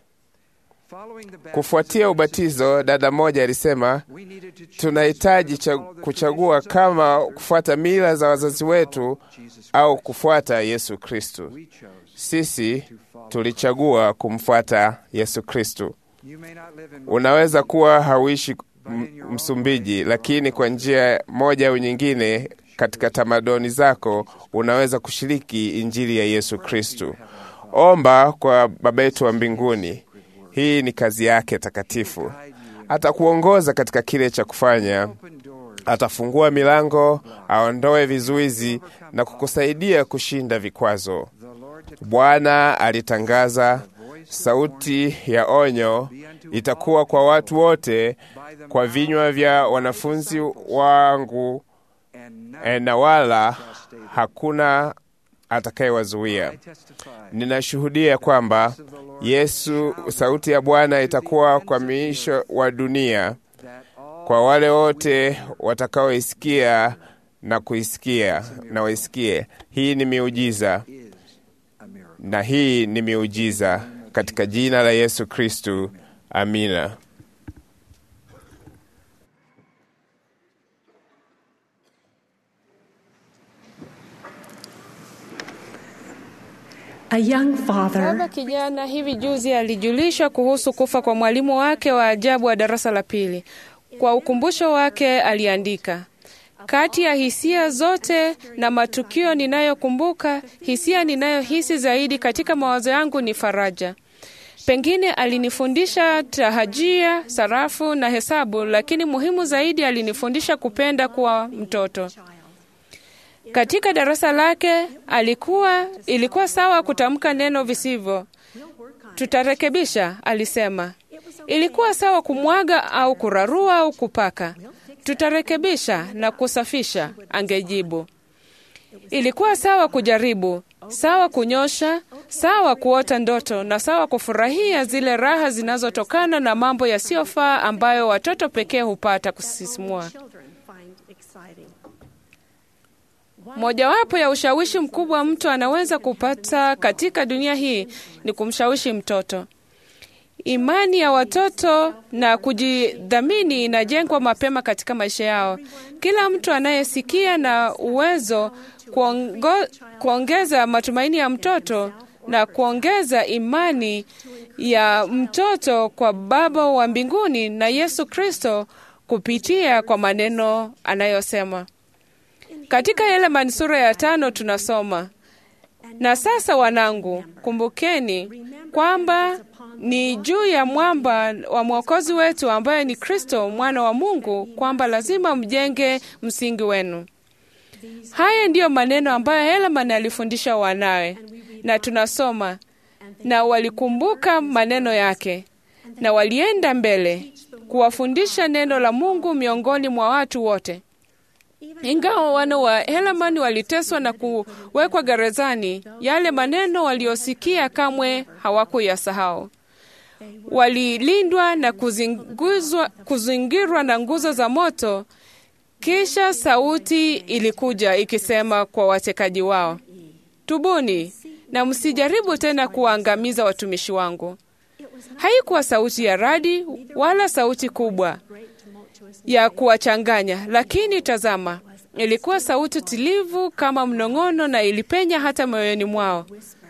Kufuatia ubatizo, dada mmoja alisema, tunahitaji kuchagua kama kufuata mila za wazazi wetu au kufuata Yesu Kristu. Sisi tulichagua kumfuata Yesu Kristu. Unaweza kuwa hauishi Msumbiji, lakini kwa njia moja au nyingine katika tamaduni zako unaweza kushiriki Injili ya Yesu Kristu. Omba kwa Baba yetu wa mbinguni. Hii ni kazi yake takatifu. Atakuongoza katika kile cha kufanya. Atafungua milango, aondoe vizuizi na kukusaidia kushinda vikwazo. Bwana alitangaza, sauti ya onyo itakuwa kwa watu wote kwa vinywa vya wanafunzi wangu, na wala hakuna atakayewazuia. Ninashuhudia kwamba Yesu, sauti ya Bwana itakuwa kwa miisho wa dunia kwa wale wote watakaoisikia na kuisikia na waisikie. Hii ni miujiza, na hii ni miujiza katika jina la Yesu Kristu, amina. A young father Baba kijana hivi juzi alijulishwa kuhusu kufa kwa mwalimu wake wa ajabu wa darasa la pili. Kwa ukumbusho wake aliandika, kati ya hisia zote na matukio ninayokumbuka, hisia ninayohisi zaidi katika mawazo yangu ni faraja. Pengine alinifundisha tahajia, sarafu na hesabu, lakini muhimu zaidi alinifundisha kupenda kuwa mtoto. Katika darasa lake alikuwa ilikuwa sawa kutamka neno visivyo. Tutarekebisha, alisema. Ilikuwa sawa kumwaga au kurarua au kupaka. Tutarekebisha na kusafisha, angejibu. Ilikuwa sawa kujaribu, sawa kunyosha, sawa kuota ndoto na sawa kufurahia zile raha zinazotokana na mambo yasiyofaa ambayo watoto pekee hupata kusisimua. Mojawapo ya ushawishi mkubwa mtu anaweza kupata katika dunia hii ni kumshawishi mtoto. Imani ya watoto na kujidhamini inajengwa mapema katika maisha yao. Kila mtu anayesikia na uwezo kuongo, kuongeza matumaini ya mtoto na kuongeza imani ya mtoto kwa Baba wa mbinguni na Yesu Kristo kupitia kwa maneno anayosema. Katika Helaman sura ya tano tunasoma, na sasa wanangu, kumbukeni kwamba ni juu ya mwamba wa mwokozi wetu ambaye ni Kristo mwana wa Mungu, kwamba lazima mjenge msingi wenu. Haya ndiyo maneno ambayo Helaman alifundisha wanawe, na tunasoma, na walikumbuka maneno yake na walienda mbele kuwafundisha neno la Mungu miongoni mwa watu wote. Ingawa wana wa Helaman waliteswa na kuwekwa gerezani, yale maneno waliosikia kamwe hawakuyasahau. Walilindwa na kuzinguzwa, kuzingirwa na nguzo za moto. Kisha sauti ilikuja ikisema kwa watekaji wao, tubuni na msijaribu tena kuwaangamiza watumishi wangu. Haikuwa sauti ya radi wala sauti kubwa ya kuwachanganya, lakini tazama, ilikuwa sauti tulivu kama mnong'ono, na ilipenya hata moyoni mwao.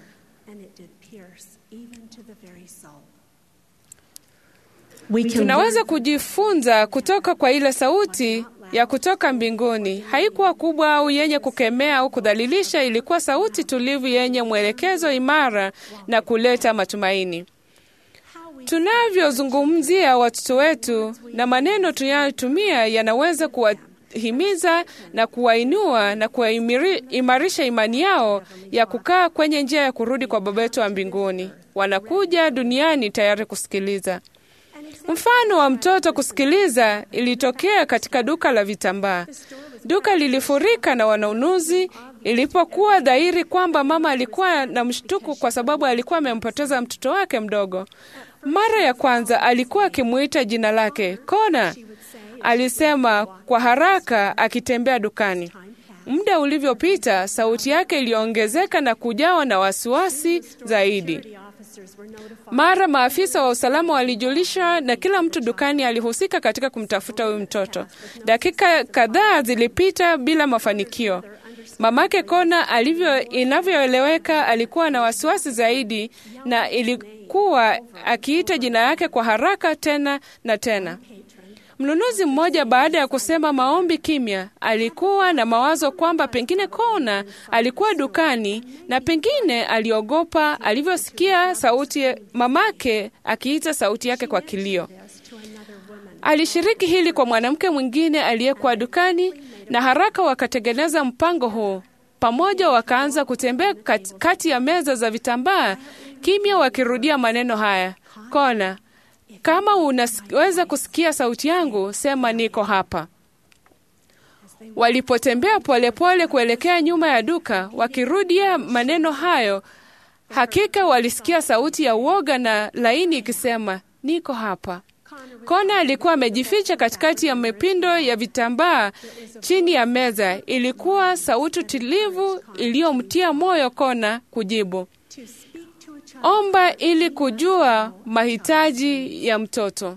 Tunaweza kujifunza kutoka kwa ile sauti ya kutoka mbinguni. Haikuwa kubwa au yenye kukemea au kudhalilisha, ilikuwa sauti tulivu yenye mwelekezo imara na kuleta matumaini. Tunavyozungumzia watoto wetu na maneno tunayotumia yanaweza kuwahimiza na kuwainua na kuwaimarisha imani yao ya kukaa kwenye njia ya kurudi kwa Baba yetu wa mbinguni. Wanakuja duniani tayari kusikiliza. Mfano wa mtoto kusikiliza ilitokea katika duka la vitambaa. Duka lilifurika na wanunuzi ilipokuwa dhahiri kwamba mama alikuwa na mshtuko kwa sababu alikuwa amempoteza mtoto wake mdogo. Mara ya kwanza alikuwa akimuita jina lake Kona, alisema kwa haraka akitembea dukani. Muda ulivyopita, sauti yake iliongezeka na kujawa na wasiwasi zaidi. Mara maafisa wa usalama walijulishwa na kila mtu dukani alihusika katika kumtafuta huyu mtoto. Dakika kadhaa zilipita bila mafanikio. Mamake Kona alivyo inavyoeleweka, alikuwa na wasiwasi zaidi na ilikuwa akiita jina yake kwa haraka tena na tena. Mnunuzi mmoja, baada ya kusema maombi kimya, alikuwa na mawazo kwamba pengine Kona alikuwa dukani na pengine aliogopa alivyosikia sauti mamake akiita sauti yake kwa kilio. Alishiriki hili kwa mwanamke mwingine aliyekuwa dukani, na haraka wakatengeneza mpango huu pamoja. Wakaanza kutembea kat, kati ya meza za vitambaa kimya, wakirudia maneno haya: Kona, kama unaweza kusikia sauti yangu, sema niko hapa. Walipotembea polepole kuelekea nyuma ya duka, wakirudia maneno hayo, hakika walisikia sauti ya uoga na laini ikisema niko hapa. Kona alikuwa amejificha katikati ya mapindo ya vitambaa chini ya meza. Ilikuwa sauti tulivu iliyomtia moyo Kona kujibu, omba ili kujua mahitaji ya mtoto.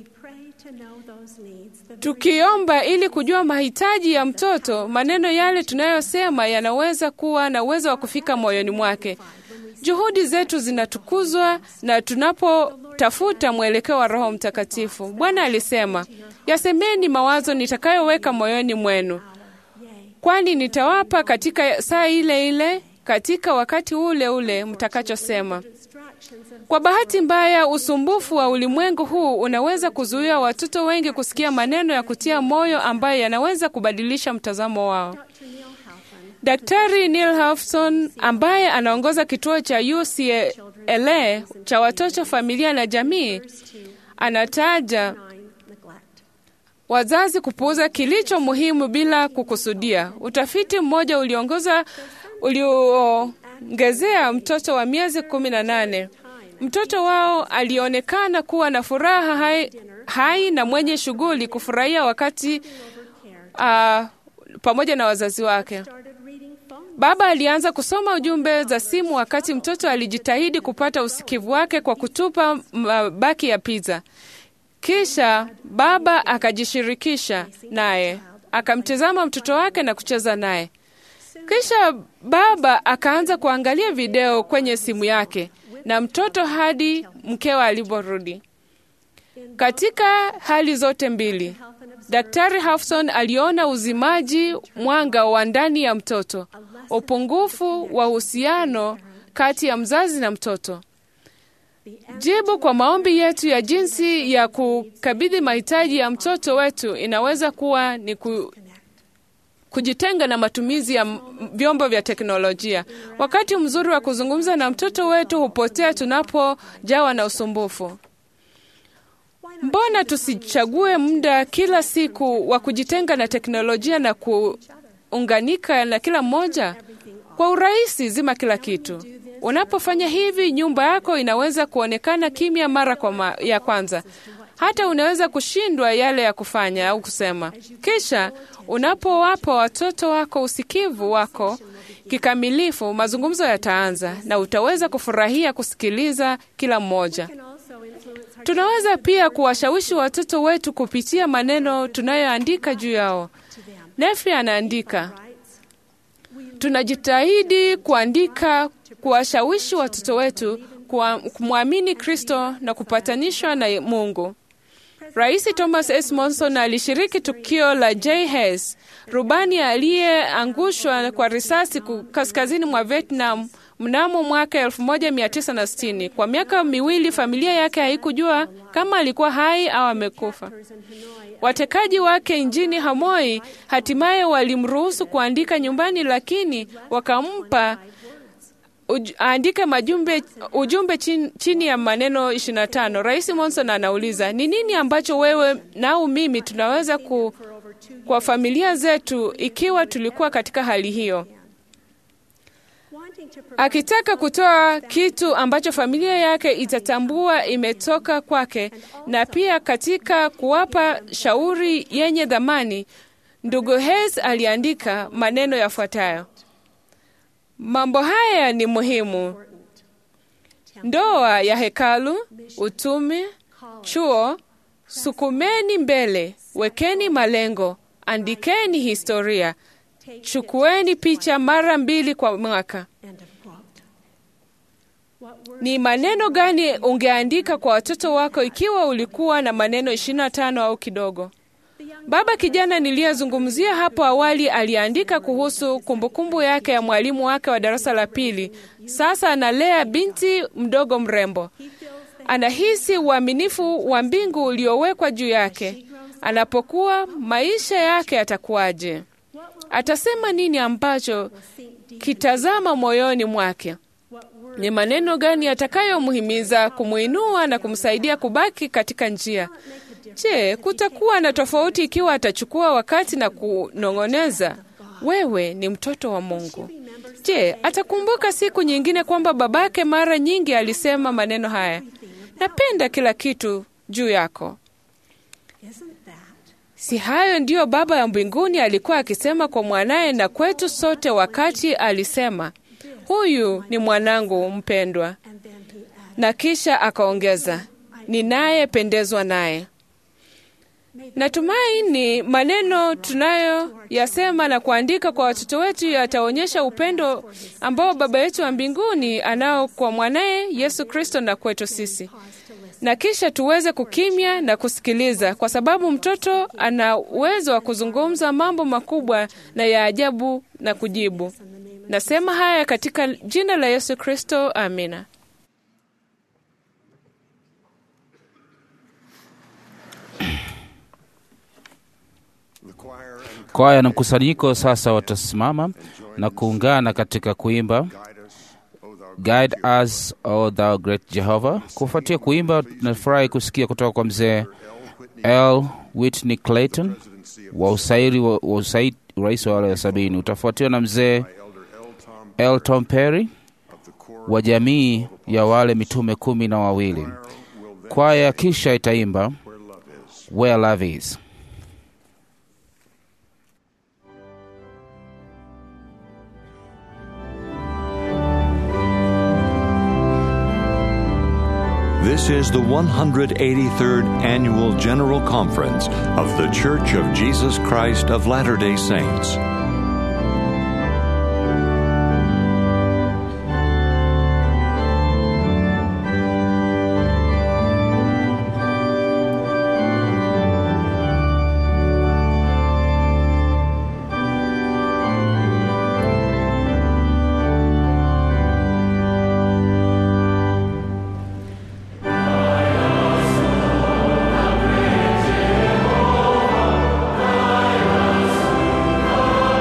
Tukiomba ili kujua mahitaji ya mtoto, maneno yale tunayosema yanaweza kuwa na uwezo wa kufika moyoni mwake. Juhudi zetu zinatukuzwa na tunapotafuta mwelekeo wa Roho Mtakatifu. Bwana alisema, yasemeni mawazo nitakayoweka moyoni mwenu, kwani nitawapa katika saa ile ile, katika wakati ule ule mtakachosema. Kwa bahati mbaya, usumbufu wa ulimwengu huu unaweza kuzuia watoto wengi kusikia maneno ya kutia moyo ambayo yanaweza kubadilisha mtazamo wao. Daktari Neil Hafson ambaye anaongoza kituo cha UCLA cha watoto, familia na jamii, anataja wazazi kupuuza kilicho muhimu bila kukusudia. Utafiti mmoja uliongoza ulioongezea mtoto wa miezi kumi na nane mtoto wao alionekana kuwa na furaha hai, hai na mwenye shughuli kufurahia wakati uh, pamoja na wazazi wake. Baba alianza kusoma ujumbe za simu wakati mtoto alijitahidi kupata usikivu wake kwa kutupa mabaki ya pizza. Kisha baba akajishirikisha naye, akamtizama mtoto wake na kucheza naye. Kisha baba akaanza kuangalia video kwenye simu yake na mtoto hadi mkewa aliporudi. Katika hali zote mbili, Daktari Hafson aliona uzimaji mwanga wa ndani ya mtoto, upungufu wa uhusiano kati ya mzazi na mtoto. Jibu kwa maombi yetu ya jinsi ya kukabidhi mahitaji ya mtoto wetu inaweza kuwa ni ku, kujitenga na matumizi ya vyombo vya teknolojia. Wakati mzuri wa kuzungumza na mtoto wetu hupotea tunapojawa na usumbufu. Mbona tusichague muda kila siku wa kujitenga na teknolojia na kuunganika na kila mmoja? Kwa urahisi, zima kila kitu. Unapofanya hivi, nyumba yako inaweza kuonekana kimya mara kwa ma ya kwanza. Hata unaweza kushindwa yale ya kufanya au kusema. Kisha unapowapa watoto wako usikivu wako kikamilifu, mazungumzo yataanza na utaweza kufurahia kusikiliza kila mmoja. Tunaweza pia kuwashawishi watoto wetu kupitia maneno tunayoandika juu yao. Nefi anaandika, tunajitahidi kuandika, kuwashawishi watoto wetu kumwamini Kristo na kupatanishwa na Mungu. Rais Thomas S. Monson alishiriki tukio la J. Hess, rubani aliyeangushwa kwa risasi kaskazini mwa Vietnam mnamo mwaka 1960. Kwa miaka miwili familia yake haikujua kama alikuwa hai au amekufa. Watekaji wake nchini Hanoi hatimaye walimruhusu kuandika nyumbani, lakini wakampa uj, aandike majumbe, ujumbe chini, chini ya maneno 25. Rais Monson anauliza ni nini ambacho wewe nau mimi tunaweza ku, kwa familia zetu ikiwa tulikuwa katika hali hiyo akitaka kutoa kitu ambacho familia yake itatambua imetoka kwake, na pia katika kuwapa shauri yenye dhamani. Ndugu Hess aliandika maneno yafuatayo: mambo haya ni muhimu: ndoa ya hekalu, utumi, chuo, sukumeni mbele, wekeni malengo, andikeni historia, chukueni picha mara mbili kwa mwaka. Ni maneno gani ungeandika kwa watoto wako ikiwa ulikuwa na maneno 25 au kidogo? Baba kijana niliyezungumzia hapo awali aliandika kuhusu kumbukumbu yake ya mwalimu wake wa darasa la pili. Sasa analea binti mdogo mrembo. Anahisi uaminifu wa mbingu uliowekwa juu yake. Anapokuwa, maisha yake yatakuwaje? Atasema nini ambacho kitazama moyoni mwake? Ni maneno gani yatakayomhimiza kumwinua na kumsaidia kubaki katika njia? Je, kutakuwa na tofauti ikiwa atachukua wakati na kunong'oneza, wewe ni mtoto wa Mungu? Je, atakumbuka siku nyingine kwamba babake mara nyingi alisema maneno haya, napenda kila kitu juu yako? Si hayo ndiyo Baba ya mbinguni alikuwa akisema kwa mwanaye na kwetu sote wakati alisema, huyu ni mwanangu mpendwa, na kisha akaongeza, ninayependezwa naye. Natumaini maneno tunayoyasema na kuandika kwa watoto wetu yataonyesha upendo ambao Baba yetu wa mbinguni anao kwa mwanaye Yesu Kristo na kwetu sisi, na kisha tuweze kukimya na kusikiliza, kwa sababu mtoto ana uwezo wa kuzungumza mambo makubwa na ya ajabu na kujibu. Nasema haya katika jina la Yesu Kristo, amina. Kwaya na mkusanyiko sasa watasimama na kuungana katika kuimba Guide us, O thou great Jehovah. Kufuatia kuimba, tunafurahi kusikia kutoka kwa mzee L. Whitney Clayton wa usairi wa, wa usaid, rais wa wale wa sabini. Utafuatiwa na mzee L. Tom Perry wa jamii ya wale mitume kumi na wawili. Kwaya kisha itaimba Where Love Is. This is the 183rd Annual General Conference of The Church of Jesus Christ of Latter day Saints. Jehovah,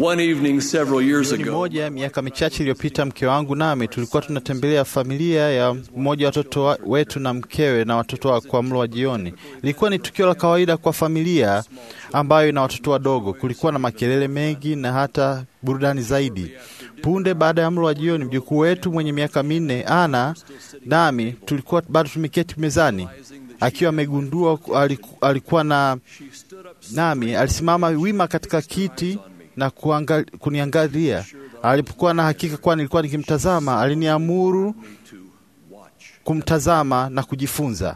One evening several years Jioni ago, moja miaka michache iliyopita, mke wangu nami tulikuwa tunatembelea familia ya mmoja wa watoto wa- wetu na mkewe na watoto wa kwa mlo wa jioni. Ilikuwa ni tukio la kawaida kwa familia ambayo ina watoto wadogo. Kulikuwa na makelele mengi na hata burudani zaidi. Punde baada ya mlo wa jioni, mjukuu wetu mwenye miaka minne Ana nami tulikuwa bado tumeketi mezani, akiwa amegundua aliku- alikuwa na nami alisimama wima katika kiti na kuangal, kuniangalia. Alipokuwa na hakika kuwa nilikuwa nikimtazama, aliniamuru kumtazama na kujifunza.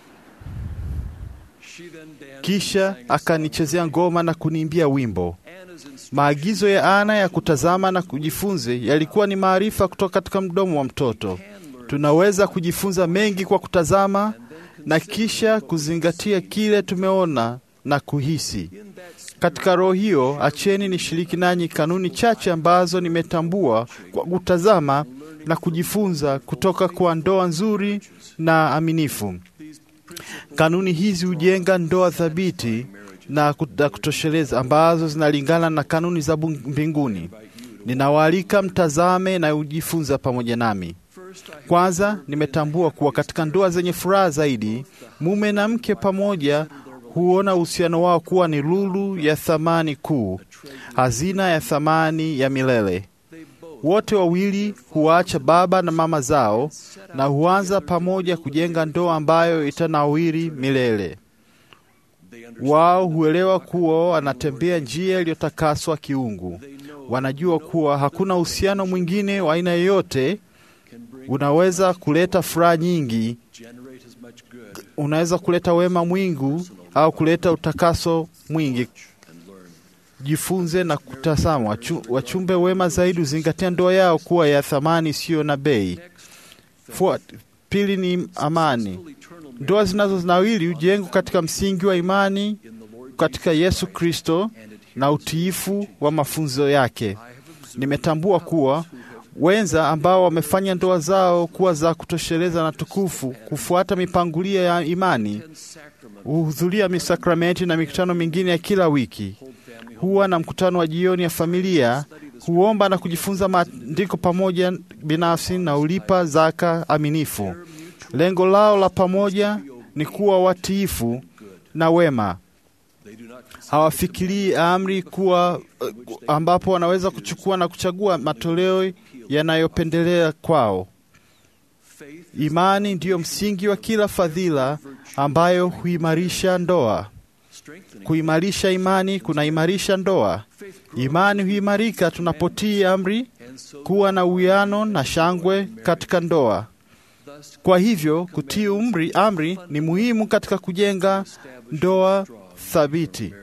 Kisha akanichezea ngoma na kuniimbia wimbo. Maagizo ya Ana ya kutazama na kujifunze yalikuwa ni maarifa kutoka katika mdomo wa mtoto. Tunaweza kujifunza mengi kwa kutazama na kisha kuzingatia kile tumeona na kuhisi. Katika roho hiyo, acheni nishiriki nanyi kanuni chache ambazo nimetambua kwa kutazama na kujifunza kutoka kwa ndoa nzuri na aminifu. Kanuni hizi hujenga ndoa thabiti na kut- na kutosheleza ambazo zinalingana na kanuni za bung- mbinguni. Ninawaalika mtazame na ujifunza pamoja nami. Kwanza, nimetambua kuwa katika ndoa zenye furaha zaidi, mume na mke pamoja huona uhusiano wao kuwa ni lulu ya thamani kuu, hazina ya thamani ya milele. Wote wawili huacha baba na mama zao na huanza pamoja kujenga ndoa ambayo itanawiri milele. Wao huelewa kuwa wanatembea njia iliyotakaswa kiungu. Wanajua kuwa hakuna uhusiano mwingine wa aina yoyote unaweza kuleta furaha nyingi, unaweza kuleta wema mwingi au kuleta utakaso mwingi. Jifunze na kutazama. Wachu, wachumbe wema zaidi huzingatia ndoa yao kuwa ya thamani isiyo na bei. Fuat, pili ni amani. Ndoa zinazonawili hujengwa katika msingi wa imani katika Yesu Kristo na utiifu wa mafunzo yake. Nimetambua kuwa wenza ambao wamefanya ndoa zao kuwa za kutosheleza na tukufu, kufuata mipangilio ya imani, huhudhuria misakramenti na mikutano mingine ya kila wiki, huwa na mkutano wa jioni ya familia, huomba na kujifunza maandiko pamoja binafsi na ulipa zaka aminifu. Lengo lao la pamoja ni kuwa watiifu na wema. Hawafikirii amri kuwa uh, ambapo wanaweza kuchukua na kuchagua matoleo yanayopendelea kwao. Imani ndiyo msingi wa kila fadhila ambayo huimarisha ndoa. Kuimarisha imani kunaimarisha ndoa. Imani huimarika tunapotii amri, kuwa na uwiano na shangwe katika ndoa. Kwa hivyo kutii umri, amri ni muhimu katika kujenga ndoa thabiti.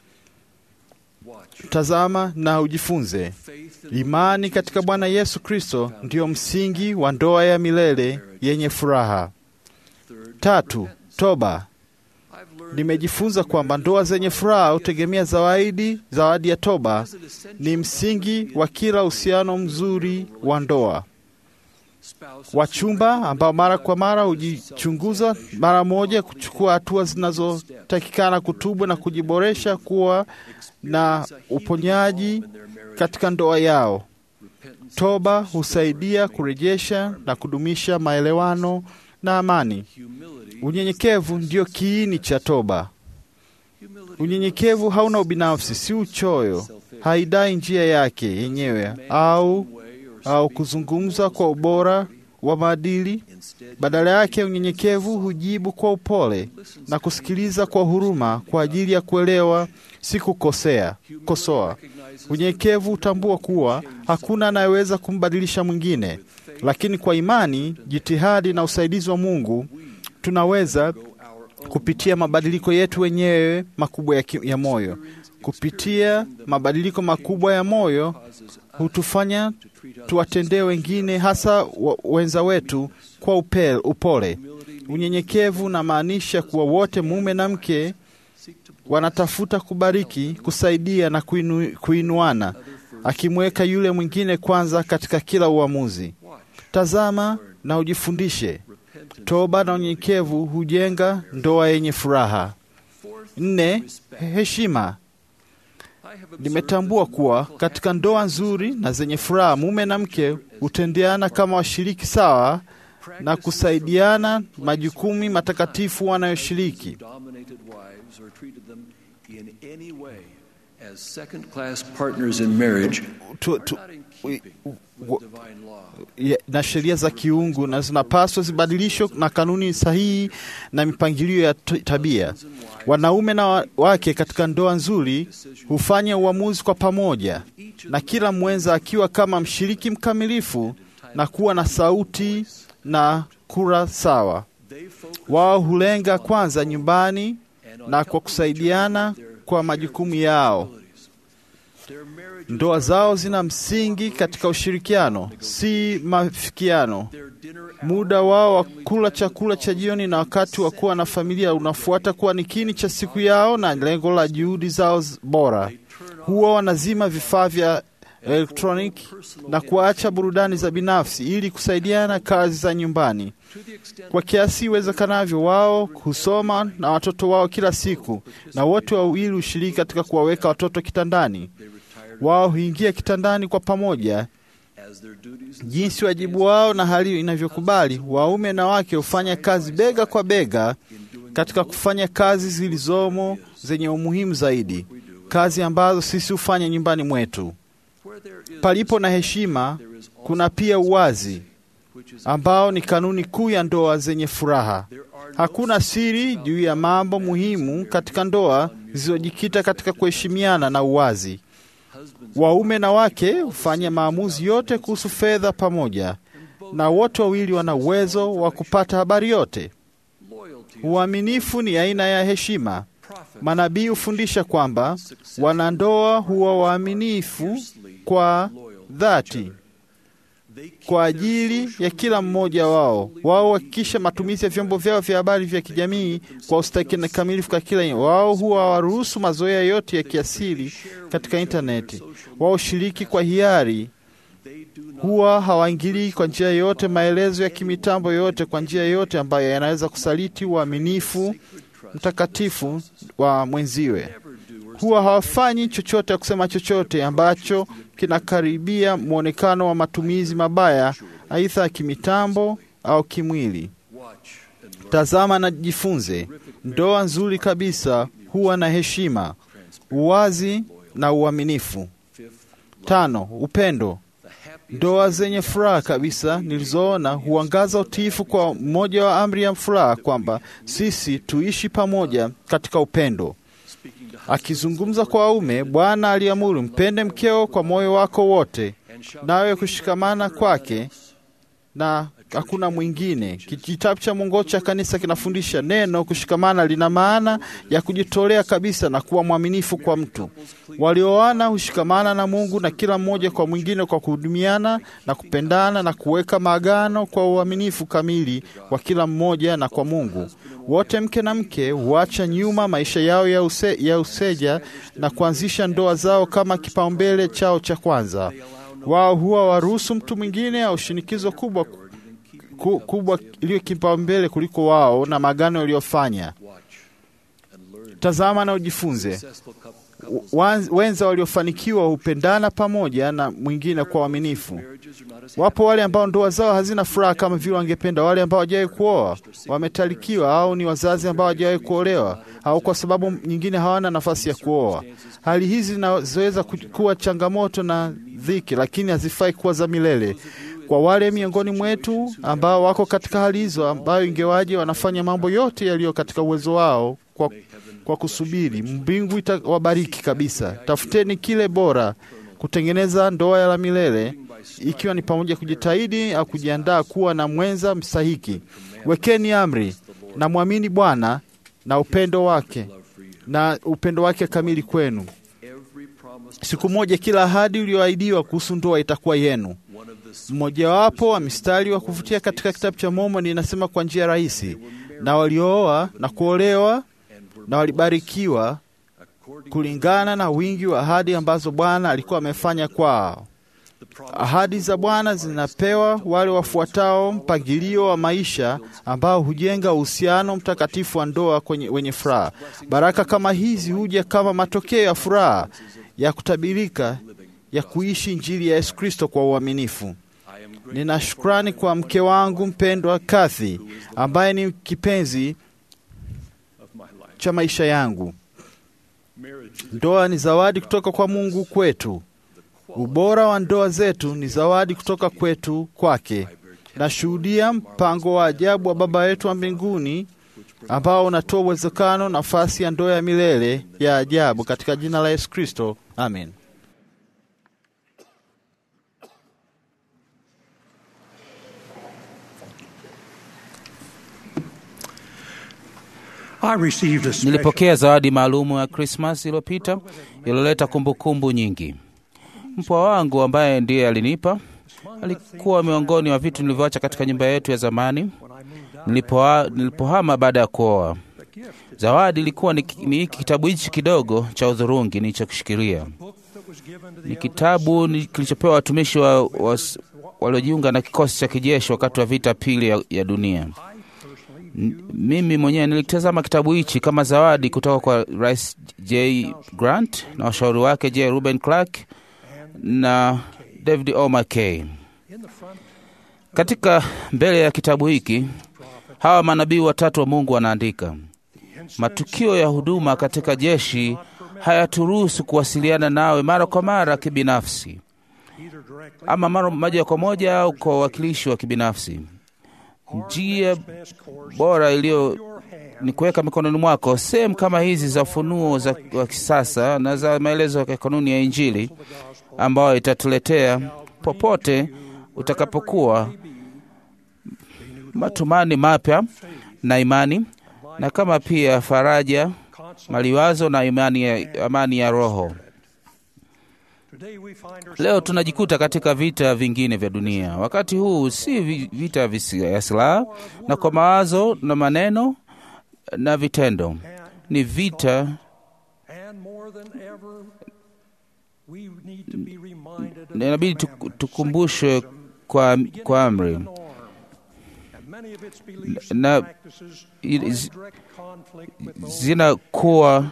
Tazama na ujifunze. Imani katika Bwana Yesu Kristo ndiyo msingi wa ndoa ya milele yenye furaha. Tatu, toba. Nimejifunza kwamba ndoa zenye furaha hutegemea zawadi. Zawadi ya toba ni msingi wa kila uhusiano mzuri wa ndoa. Wachumba ambao mara kwa mara hujichunguza mara moja, kuchukua hatua zinazotakikana kutubu na kujiboresha, kuwa na uponyaji katika ndoa yao. Toba husaidia kurejesha na kudumisha maelewano na amani. Unyenyekevu ndio kiini cha toba. Unyenyekevu hauna ubinafsi, si uchoyo, haidai njia yake yenyewe au au kuzungumza kwa ubora wa maadili. Badala yake, unyenyekevu hujibu kwa upole na kusikiliza kwa huruma kwa ajili ya kuelewa, si kukosea kosoa. Unyenyekevu hutambua kuwa hakuna anayeweza kumbadilisha mwingine, lakini kwa imani, jitihadi na usaidizi wa Mungu tunaweza kupitia mabadiliko yetu wenyewe makubwa ya, ki, ya moyo. Kupitia mabadiliko makubwa ya moyo hutufanya tuwatendee wengine, hasa wenza wetu, kwa upel, upole. Unyenyekevu unamaanisha kuwa wote, mume na mke, wanatafuta kubariki, kusaidia na kuinu, kuinuana, akimweka yule mwingine kwanza katika kila uamuzi. Tazama na ujifundishe. Toba na unyenyekevu hujenga ndoa yenye furaha. Nne, heshima. Nimetambua kuwa katika ndoa nzuri na zenye furaha, mume na mke hutendeana kama washiriki sawa na kusaidiana majukumu matakatifu wanayoshiriki. dominated wives or treated them in any way as second class partners in marriage Tu- are tu- not in keeping wa- with divine law. ya- na sheria za kiungu na zinapaswa zibadilishwe na kanuni sahihi na mipangilio ya t- tabia. Wanaume na wa- wake katika ndoa nzuri hufanya uamuzi kwa pamoja, na kila mwenza akiwa kama mshiriki mkamilifu na kuwa na sauti na kura sawa. Wao hulenga kwanza nyumbani na kwa kusaidiana kwa majukumu yao. Ndoa zao zina msingi katika ushirikiano, si mafikiano. Muda wao wa kula chakula cha jioni na wakati wa kuwa na familia unafuata kuwa ni kini cha siku yao na lengo la juhudi zao z- bora. Huwa wanazima vifaa vya elektroniki na kuacha burudani za binafsi ili kusaidiana kazi za nyumbani. Kwa kiasi iwezekanavyo, wao husoma na watoto wao kila siku, na wote wawili hushiriki katika kuwaweka watoto kitandani. Wao huingia kitandani kwa pamoja jinsi wajibu wao na hali inavyokubali. Waume na wake hufanya kazi bega kwa bega katika kufanya kazi zilizomo zenye umuhimu zaidi, kazi ambazo sisi hufanya nyumbani mwetu. Palipo na heshima, kuna pia uwazi ambao ni kanuni kuu ya ndoa zenye furaha. Hakuna siri juu ya mambo muhimu katika ndoa zilizojikita katika kuheshimiana na uwazi. Waume na wake hufanya maamuzi yote kuhusu fedha pamoja, na wote wawili wana uwezo wa kupata habari yote. Uaminifu ni aina ya heshima. Manabii hufundisha kwamba wanandoa huwa waaminifu kwa dhati kwa ajili ya kila mmoja wao. Wao huhakikisha matumizi ya vyombo vyao vya habari vya kijamii kwa ustahiki na kamilifu kwa kila wao. Huwa hawaruhusu mazoea yote ya kiasili katika intaneti. Wao shiriki kwa hiari, huwa hawaingilii kwa njia yoyote maelezo ya kimitambo yoyote kwa njia yoyote ambayo yanaweza kusaliti uaminifu mtakatifu wa mwenziwe. Huwa hawafanyi chochote ya kusema chochote ambacho kinakaribia mwonekano wa matumizi mabaya, aidha ya kimitambo au kimwili. Tazama na jifunze. Ndoa nzuri kabisa huwa na heshima, uwazi na uaminifu. Tano, upendo. Ndoa zenye furaha kabisa nilizoona huangaza utiifu kwa mmoja wa amri ya furaha kwamba sisi tuishi pamoja katika upendo. Akizungumza kwa waume, Bwana aliamuru, mpende mkeo kwa moyo wako wote, nawe kushikamana kwake na hakuna mwingine. Kitabu cha mwongozo cha kanisa kinafundisha neno kushikamana lina maana ya kujitolea kabisa na kuwa mwaminifu kwa mtu. Walioana hushikamana na Mungu na kila mmoja kwa mwingine kwa kuhudumiana na kupendana na kuweka maagano kwa uaminifu kamili kwa kila mmoja na kwa Mungu. Wote mke na mke huacha nyuma maisha yao ya, use, ya useja na kuanzisha ndoa zao kama kipaumbele chao cha kwanza. Wao huwa waruhusu mtu mwingine au shinikizo kubwa ku, kubwa iliyo kipaumbele kuliko wao na maagano waliofanya. Tazama na ujifunze. Wan- Wenza waliofanikiwa hupendana pamoja na mwingine kwa uaminifu. Wapo wale ambao ndoa zao hazina furaha kama vile wangependa, wale ambao hawajawahi kuoa, wametalikiwa, au ni wazazi ambao hawajawahi kuolewa, au kwa sababu nyingine hawana nafasi ya kuoa. Hali hizi zinaweza ku- kuwa changamoto na dhiki, lakini hazifai kuwa za milele. Kwa wale miongoni mwetu ambao wako katika hali hizo, ambayo ingewaje wanafanya mambo yote yaliyo katika uwezo wao kwa, kwa kusubiri, mbingu itawabariki kabisa. Tafuteni kile bora kutengeneza ndoa ya la milele, ikiwa ni pamoja kujitahidi au kujiandaa kuwa na mwenza mstahiki. Wekeni amri na mwamini Bwana na upendo wake na upendo wake kamili kwenu. Siku moja kila ahadi uliyoahidiwa kuhusu ndoa itakuwa yenu. Mmojawapo wa mistari wa kuvutia katika kitabu cha Mormoni inasema kwa njia rahisi, na waliooa na kuolewa na walibarikiwa kulingana na wingi wa ahadi ambazo Bwana alikuwa amefanya kwao. Ahadi za Bwana zinapewa wale wafuatao mpangilio wa maisha ambao hujenga uhusiano mtakatifu wa ndoa kwenye wenye furaha. Baraka kama hizi huja kama matokeo ya furaha ya kutabirika ya kuishi Injili ya Yesu Kristo kwa uaminifu. Nina shukrani kwa mke wangu mpendwa Kathy, ambaye ni kipenzi cha maisha yangu. Ndoa ni zawadi kutoka kwa Mungu kwetu. Ubora wa ndoa zetu ni zawadi kutoka kwetu kwake. Nashuhudia mpango wa ajabu wa Baba yetu wa mbinguni ambao unatoa uwezekano nafasi ya ndoa ya milele ya ajabu katika jina la Yesu Kristo, amen. Nilipokea zawadi maalumu ya Krismas iliyopita iliyoleta kumbukumbu nyingi. Mpwa wangu ambaye ndiye alinipa alikuwa miongoni mwa vitu nilivyoacha katika nyumba yetu ya zamani nilipoha, nilipohama baada ya kuoa. Zawadi ilikuwa ni, ni hiki kitabu hichi kidogo cha udhurungi nilichokishikilia. Ni kitabu ni kilichopewa watumishi wa, wa, waliojiunga na kikosi cha kijeshi wakati wa vita pili ya, ya dunia. N- mimi mwenyewe nilikitazama kitabu hichi kama zawadi kutoka kwa Rais J Grant na washauri wake J Ruben Clark na David O. McKay. Katika mbele ya kitabu hiki hawa manabii watatu wa Mungu wanaandika, matukio ya huduma katika jeshi hayaturuhusu kuwasiliana nawe mara kwa mara kibinafsi, ama mara moja kwa moja au kwa uwakilishi wa kibinafsi. Njia bora iliyo ni kuweka mikononi mwako sehemu kama hizi za ufunuo za wa kisasa na za maelezo ya kanuni ya Injili ambayo itatuletea popote utakapokuwa matumani mapya na imani na kama pia faraja, maliwazo na imani ya, amani ya roho. Leo tunajikuta katika vita vingine vya dunia. Wakati huu si vi- vita vya silaha na kwa mawazo na maneno na vitendo, ni vita na inabidi tuk- tukumbushwe kwa, kwa amri na i- zi- zinakuwa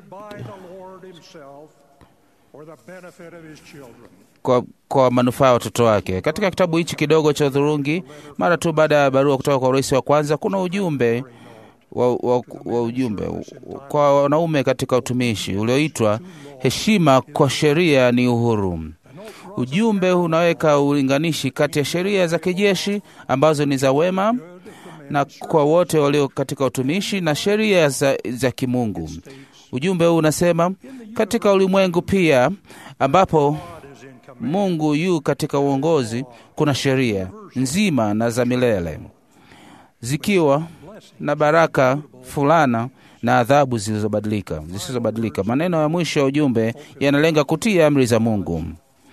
kwa, kwa manufaa ya watoto wake. Katika kitabu hichi kidogo cha udhurungi, mara tu baada ya barua kutoka kwa urais wa kwanza, kuna ujumbe wa, wa, wa ujumbe kwa wanaume katika utumishi ulioitwa heshima kwa sheria ni uhuru. Ujumbe unaweka ulinganishi kati ya sheria za kijeshi ambazo ni za wema na kwa wote walio katika utumishi na sheria za, za kimungu. Ujumbe huu unasema katika ulimwengu pia ambapo Mungu yu katika uongozi, kuna sheria nzima na za milele zikiwa na baraka fulana na adhabu zilizobadilika zisizobadilika. Maneno ya mwisho ya ujumbe yanalenga kutii amri za Mungu.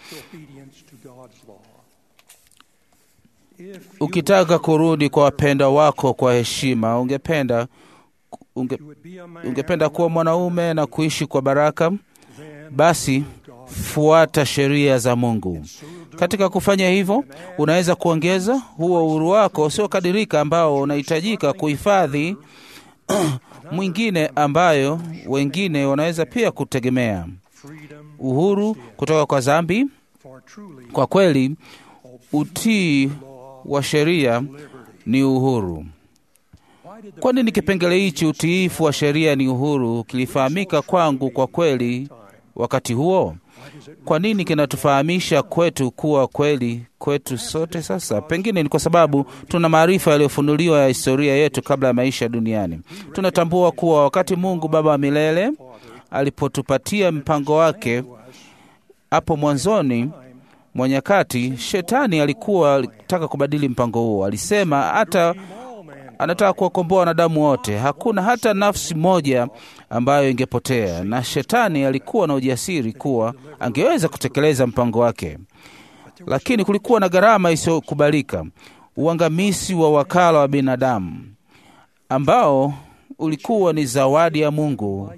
Ukitaka kurudi kwa wapendwa wako kwa heshima, ungependa unge, ungependa kuwa mwanaume na kuishi kwa baraka, basi fuata sheria za Mungu. Katika kufanya hivyo, unaweza kuongeza huo uhuru wako usiokadirika ambao unahitajika kuhifadhi mwingine ambayo wengine wanaweza pia kutegemea. Uhuru kutoka kwa dhambi. Kwa kweli, utii wa sheria ni uhuru. Kwa nini kipengele hichi utiifu wa sheria ni uhuru kilifahamika kwangu kwa kweli wakati huo? Kwa nini kinatufahamisha kwetu kuwa kweli kwetu sote sasa? Pengine ni kwa sababu tuna maarifa yaliyofunuliwa ya historia yetu kabla ya maisha duniani. Tunatambua kuwa wakati Mungu Baba wa milele alipotupatia mpango wake hapo mwanzoni mwa nyakati, shetani alikuwa alitaka kubadili mpango huo. Alisema hata anataka kuwakomboa wanadamu wote, hakuna hata nafsi moja ambayo ingepotea, na shetani alikuwa na ujasiri kuwa angeweza kutekeleza mpango wake, lakini kulikuwa na gharama isiyokubalika, uangamizi wa wakala wa binadamu ambao ulikuwa ni zawadi ya Mungu.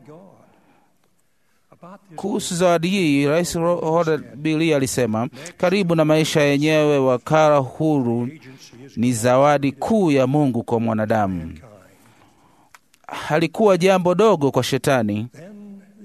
Kuhusu zawadi hii, Rais Robert B. Lee alisema, karibu na maisha yenyewe, wakala huru ni zawadi kuu ya Mungu kwa mwanadamu. Halikuwa jambo dogo kwa shetani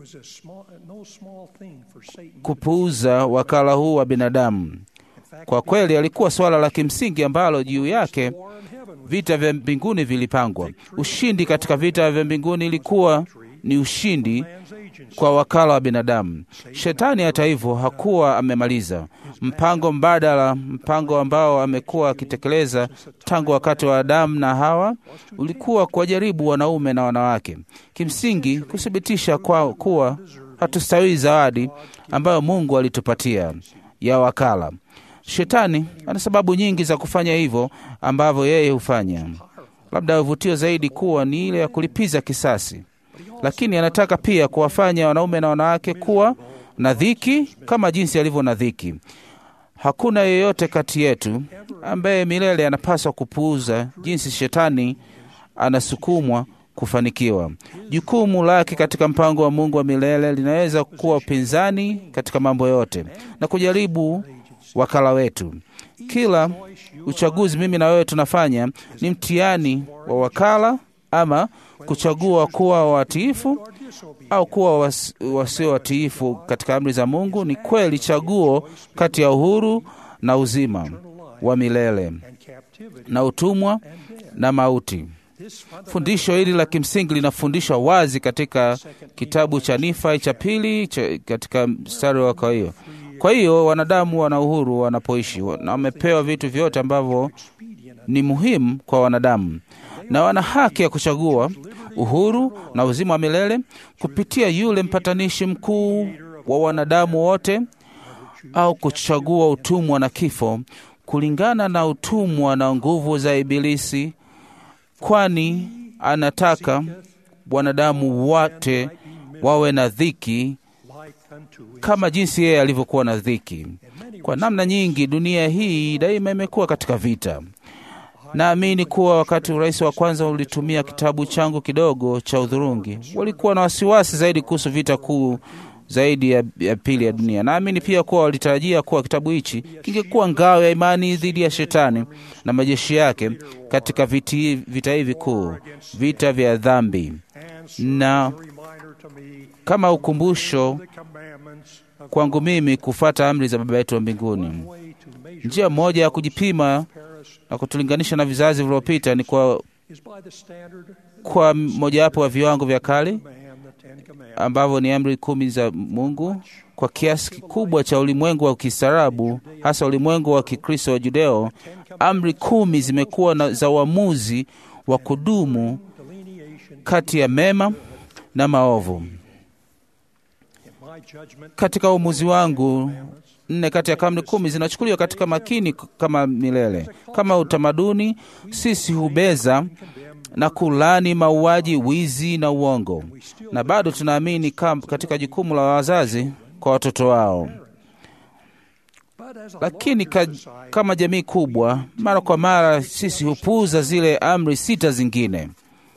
kupuuza wakala huu wa binadamu. Kwa kweli, alikuwa suala la kimsingi ambalo juu yake vita vya mbinguni vilipangwa. Ushindi katika vita vya mbinguni ilikuwa ni ushindi kwa wakala wa binadamu. Shetani, hata hivyo, hakuwa amemaliza mpango mbadala. Mpango ambao amekuwa akitekeleza tangu wakati wa Adamu na Hawa ulikuwa kuwajaribu wanaume na wanawake, kimsingi kuthibitisha kwa kuwa hatustahili zawadi ambayo Mungu alitupatia ya wakala. Shetani ana sababu nyingi za kufanya hivyo ambavyo yeye hufanya, labda uvutio zaidi kuwa ni ile ya kulipiza kisasi, lakini anataka pia kuwafanya wanaume na wanawake kuwa na dhiki kama jinsi alivyo na dhiki. Hakuna yeyote kati yetu ambaye milele anapaswa kupuuza jinsi shetani anasukumwa kufanikiwa. Jukumu lake katika mpango wa Mungu wa milele linaweza kuwa upinzani katika mambo yote na kujaribu wakala wetu. Kila uchaguzi mimi na wewe tunafanya ni mtihani wa wakala, ama kuchagua kuwa watiifu au kuwa was, wasio watiifu katika amri za Mungu. Ni kweli chaguo kati ya uhuru na uzima wa milele na utumwa na mauti. Fundisho hili la kimsingi linafundishwa wazi katika kitabu cha Nifai cha pili cha, katika mstari wa kwa hiyo kwa hiyo wanadamu wana uhuru wanapoishi na wamepewa vitu vyote ambavyo ni muhimu kwa wanadamu, na wana haki ya kuchagua uhuru na uzima wa milele kupitia yule mpatanishi mkuu wa wanadamu wote, au kuchagua utumwa na kifo kulingana na utumwa na nguvu za Ibilisi, kwani anataka wanadamu wote wawe na dhiki kama jinsi yeye alivyokuwa na dhiki. Kwa namna nyingi, dunia hii daima imekuwa katika vita. Naamini kuwa wakati urais wa kwanza ulitumia kitabu changu kidogo cha udhurungi, walikuwa na wasiwasi zaidi kuhusu vita kuu zaidi ya, ya pili ya dunia. Naamini pia kuwa walitarajia kuwa kitabu hichi kingekuwa ngao ya imani dhidi ya shetani na majeshi yake katika viti, vita hivi kuu, vita vya dhambi, na kama ukumbusho kwangu mimi kufuata amri za Baba yetu wa mbinguni. Njia moja ya kujipima na kutulinganisha na vizazi vilivyopita ni kwa, kwa mojawapo wa viwango vya kale ambavyo ni amri kumi za Mungu. Kwa kiasi kikubwa cha ulimwengu wa kistaarabu, hasa ulimwengu wa Kikristo wa Judeo, amri kumi zimekuwa na za uamuzi wa kudumu kati ya mema na maovu. Katika uamuzi wangu, nne kati ya amri kumi zinachukuliwa katika makini kama milele. Kama utamaduni, sisi hubeza na kulani mauaji, wizi na uongo, na bado tunaamini katika jukumu la wazazi kwa watoto wao. Lakini ka, kama jamii kubwa, mara kwa mara sisi hupuuza zile amri sita zingine.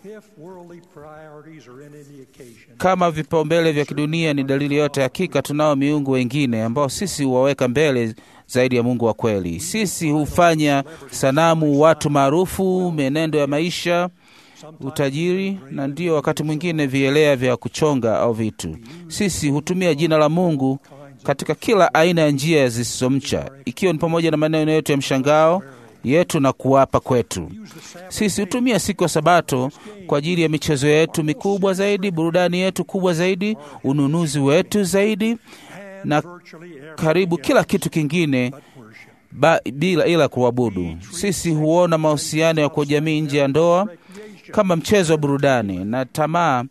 Kama vipaumbele vya kidunia ni dalili yote, hakika tunao miungu wengine ambao sisi huwaweka mbele zaidi ya Mungu wa kweli. Sisi hufanya sanamu watu maarufu, mienendo ya maisha, utajiri, na ndio wakati mwingine vielea vya kuchonga au vitu. Sisi hutumia jina la Mungu katika kila aina ya njia zisizomcha, ikiwa ni pamoja na maneno yetu ya mshangao yetu na kuwapa kwetu. Sisi hutumia siku ya Sabato kwa ajili ya michezo yetu mikubwa zaidi, burudani yetu kubwa zaidi, ununuzi wetu zaidi, na karibu kila kitu kingine ba, bila ila kuabudu. Sisi huona mahusiano ya kwa jamii nje ya ndoa kama mchezo wa burudani, na tamaa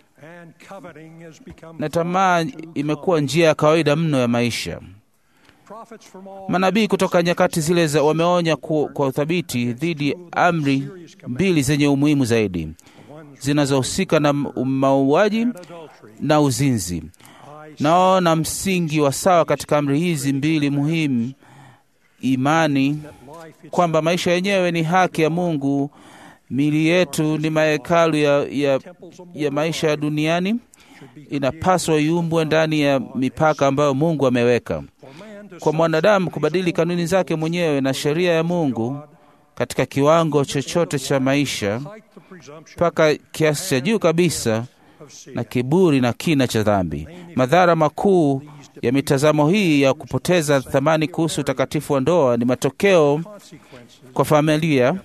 na tamaa imekuwa njia ya kawaida mno ya maisha. Manabii kutoka nyakati zile za wameonya kwa, kwa uthabiti dhidi ya amri mbili zenye umuhimu zaidi zinazohusika na mauaji na uzinzi. Naona msingi wa sawa katika amri hizi mbili muhimu, imani kwamba maisha yenyewe ni haki ya Mungu, mili yetu ni mahekalu ya, ya, ya maisha ya duniani, inapaswa iumbwe ndani ya mipaka ambayo Mungu ameweka kwa mwanadamu kubadili kanuni zake mwenyewe na sheria ya Mungu katika kiwango chochote cha maisha mpaka kiasi cha juu kabisa na kiburi na kina cha dhambi. Madhara makuu ya mitazamo hii ya kupoteza thamani kuhusu utakatifu wa ndoa ni matokeo kwa familia.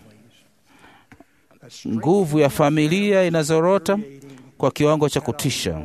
Nguvu ya familia inazorota kwa kiwango cha kutisha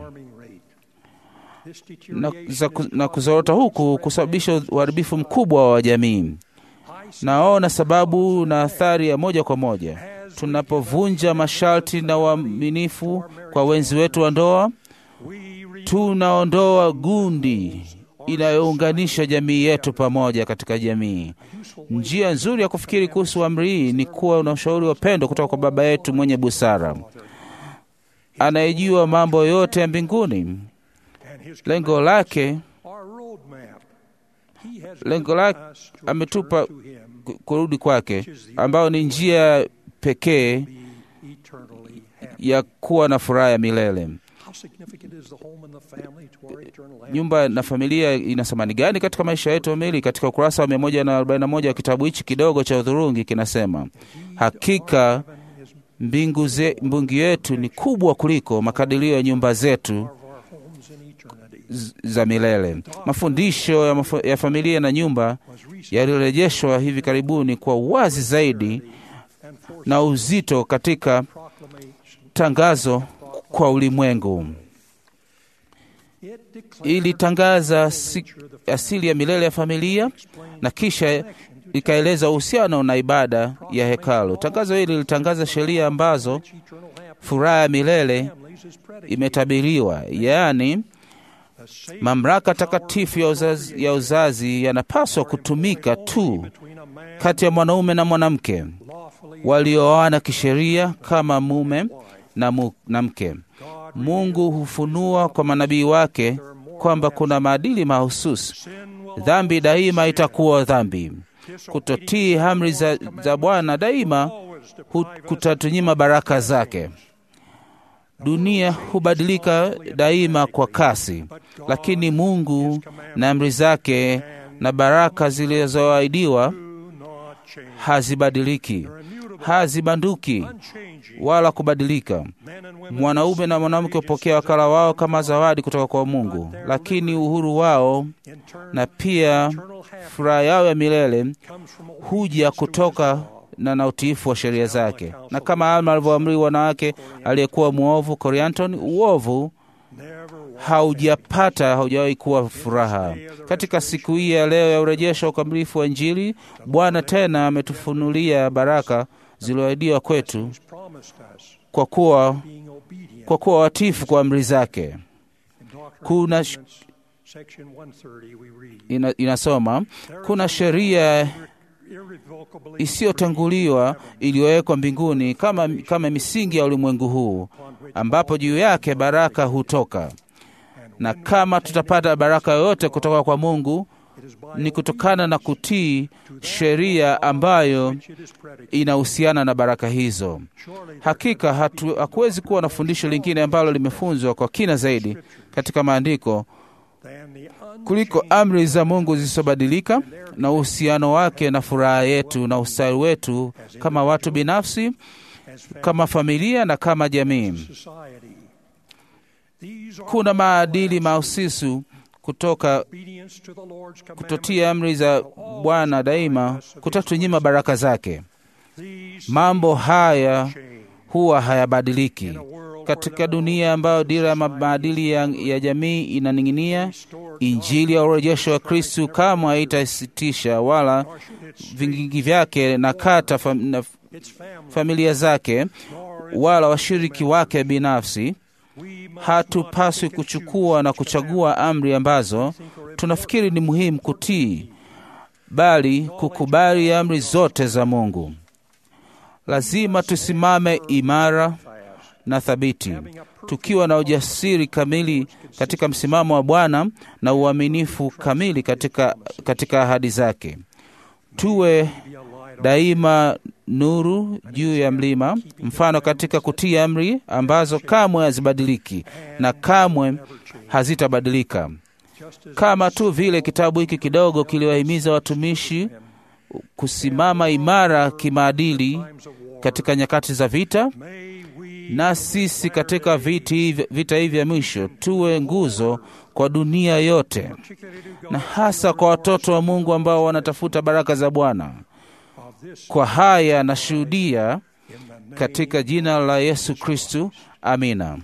na, za, na kuzorota huku kusababisha uharibifu mkubwa wa jamii. Naona sababu na athari ya moja kwa moja tunapovunja masharti na uaminifu kwa wenzi wetu wa ndoa, tunaondoa gundi inayounganisha jamii yetu pamoja katika jamii. Njia nzuri ya kufikiri kuhusu amri hii ni kuwa na ushauri wa pendo kutoka kwa Baba yetu mwenye busara anayejua mambo yote ya mbinguni. Lengo lake lengo lake ametupa kurudi kwake, ambayo ni njia pekee ya kuwa na furaha ya milele. Nyumba na familia ina thamani gani katika maisha yetu kamili? Katika ukurasa wa 141 wa kitabu hichi kidogo cha udhurungi kinasema, hakika mbingu, ze, mbingu yetu ni kubwa kuliko makadirio ya nyumba zetu za milele. Mafundisho ya, maf ya familia na nyumba yalirejeshwa hivi karibuni kwa uwazi zaidi na uzito katika tangazo kwa ulimwengu. Ilitangaza si, asili ya milele ya familia na kisha ikaeleza uhusiano na ibada ya hekalu. Tangazo hili lilitangaza sheria ambazo furaha ya milele imetabiriwa, yaani mamlaka takatifu ya uzazi, ya uzazi yanapaswa kutumika tu kati ya mwanaume na mwanamke walioana kisheria kama mume na, mu, na mke. Mungu hufunua kwa manabii wake kwamba kuna maadili mahususi. Dhambi daima itakuwa dhambi. Kutotii amri za, za Bwana daima kutatunyima baraka zake. Dunia hubadilika daima kwa kasi, lakini Mungu na amri zake na baraka zilizoahidiwa hazibadiliki, hazibanduki wala kubadilika. Mwanaume na mwanamke hupokea wakala wao kama zawadi kutoka kwa Mungu, lakini uhuru wao na pia furaha yao ya milele huja kutoka na na utiifu wa sheria zake. Na kama Alma alivyoamri wanawake aliyekuwa mwovu Korianton, uovu haujapata haujawahi kuwa furaha. Katika siku hii ya leo ya urejesho wa ukamilifu wa Injili, Bwana tena ametufunulia baraka zilizoahidiwa kwetu kwa kuwa kwa kuwa watifu kwa amri zake. Kuna ina, inasoma kuna sheria isiyotanguliwa iliyowekwa mbinguni kama, kama misingi ya ulimwengu huu, ambapo juu yake baraka hutoka. Na kama tutapata baraka yoyote kutoka kwa Mungu ni kutokana na kutii sheria ambayo inahusiana na baraka hizo. Hakika hatu, hakuwezi kuwa na fundisho lingine ambalo limefunzwa kwa kina zaidi katika maandiko kuliko amri za Mungu zisizobadilika na uhusiano wake na furaha yetu na ustawi wetu kama watu binafsi, kama familia na kama jamii. Kuna maadili mahususi kutoka kutotia amri za Bwana daima kutatunyima baraka zake. Mambo haya huwa hayabadiliki katika dunia ambayo dira ya maadili ya, ya jamii inaning'inia. Injili ya urejesho wa Kristu kamwe haitasitisha wala vingingi vyake na kata fam, na familia zake wala washiriki wake binafsi. Hatupaswi kuchukua na kuchagua amri ambazo tunafikiri ni muhimu kutii, bali kukubali amri zote za Mungu. Lazima tusimame imara na thabiti, tukiwa na ujasiri kamili katika msimamo wa Bwana na uaminifu kamili katika, katika ahadi zake. Tuwe daima nuru juu ya mlima, mfano katika kutii amri ambazo kamwe hazibadiliki na kamwe hazitabadilika, kama tu vile kitabu hiki kidogo kiliwahimiza watumishi kusimama imara kimaadili katika nyakati za vita. na sisi katika viti hivi- vita hivi vya mwisho tuwe nguzo kwa dunia yote, na hasa kwa watoto wa Mungu ambao wanatafuta baraka za Bwana. Kwa haya nashuhudia katika jina la Yesu Kristu, amina.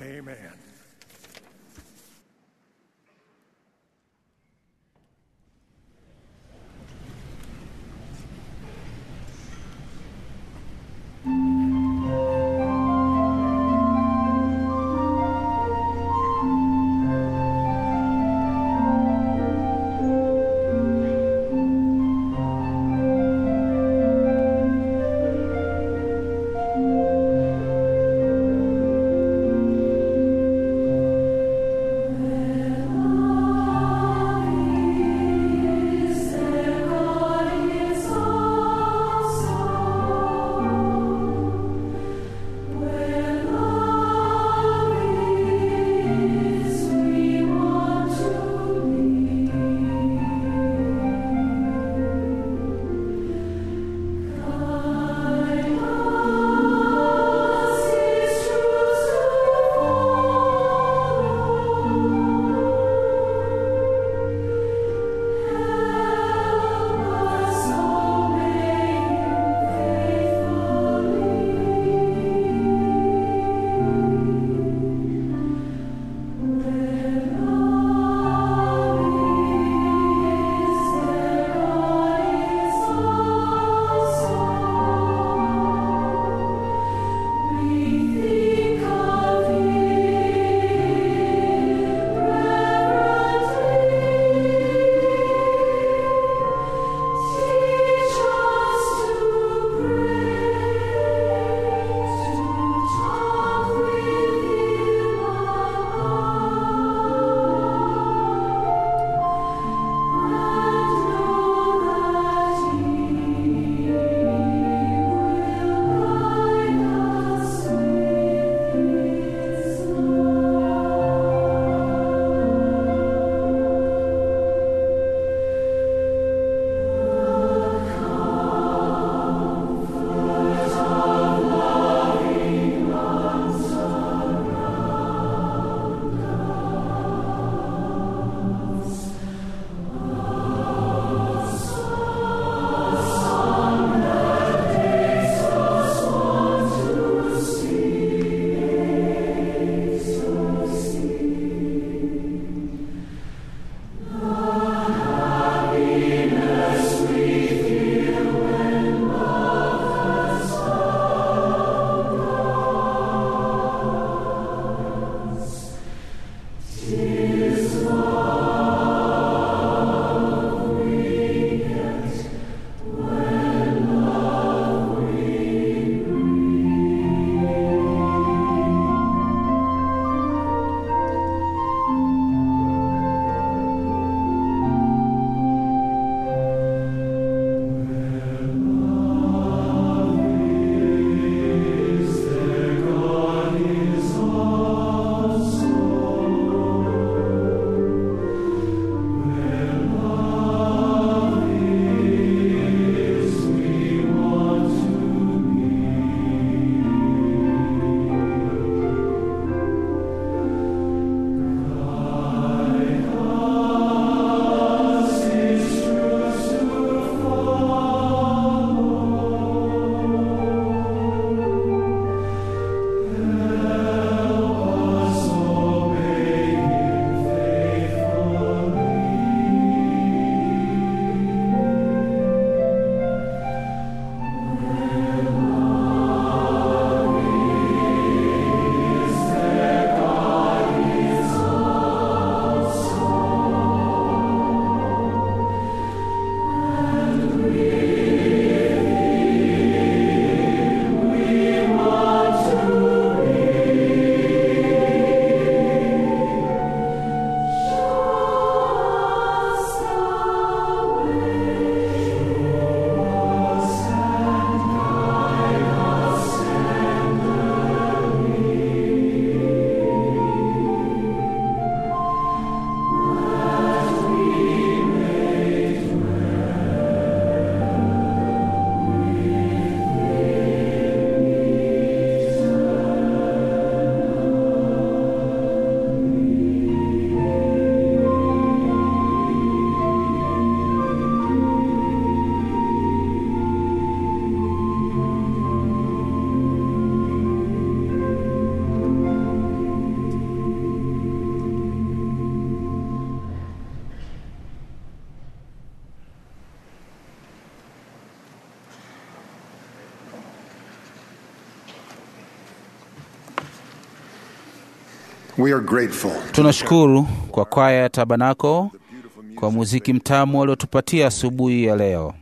We are grateful Tunashukuru kwa kwaya ya Tabanako kwa muziki mtamu waliotupatia asubuhi ya leo.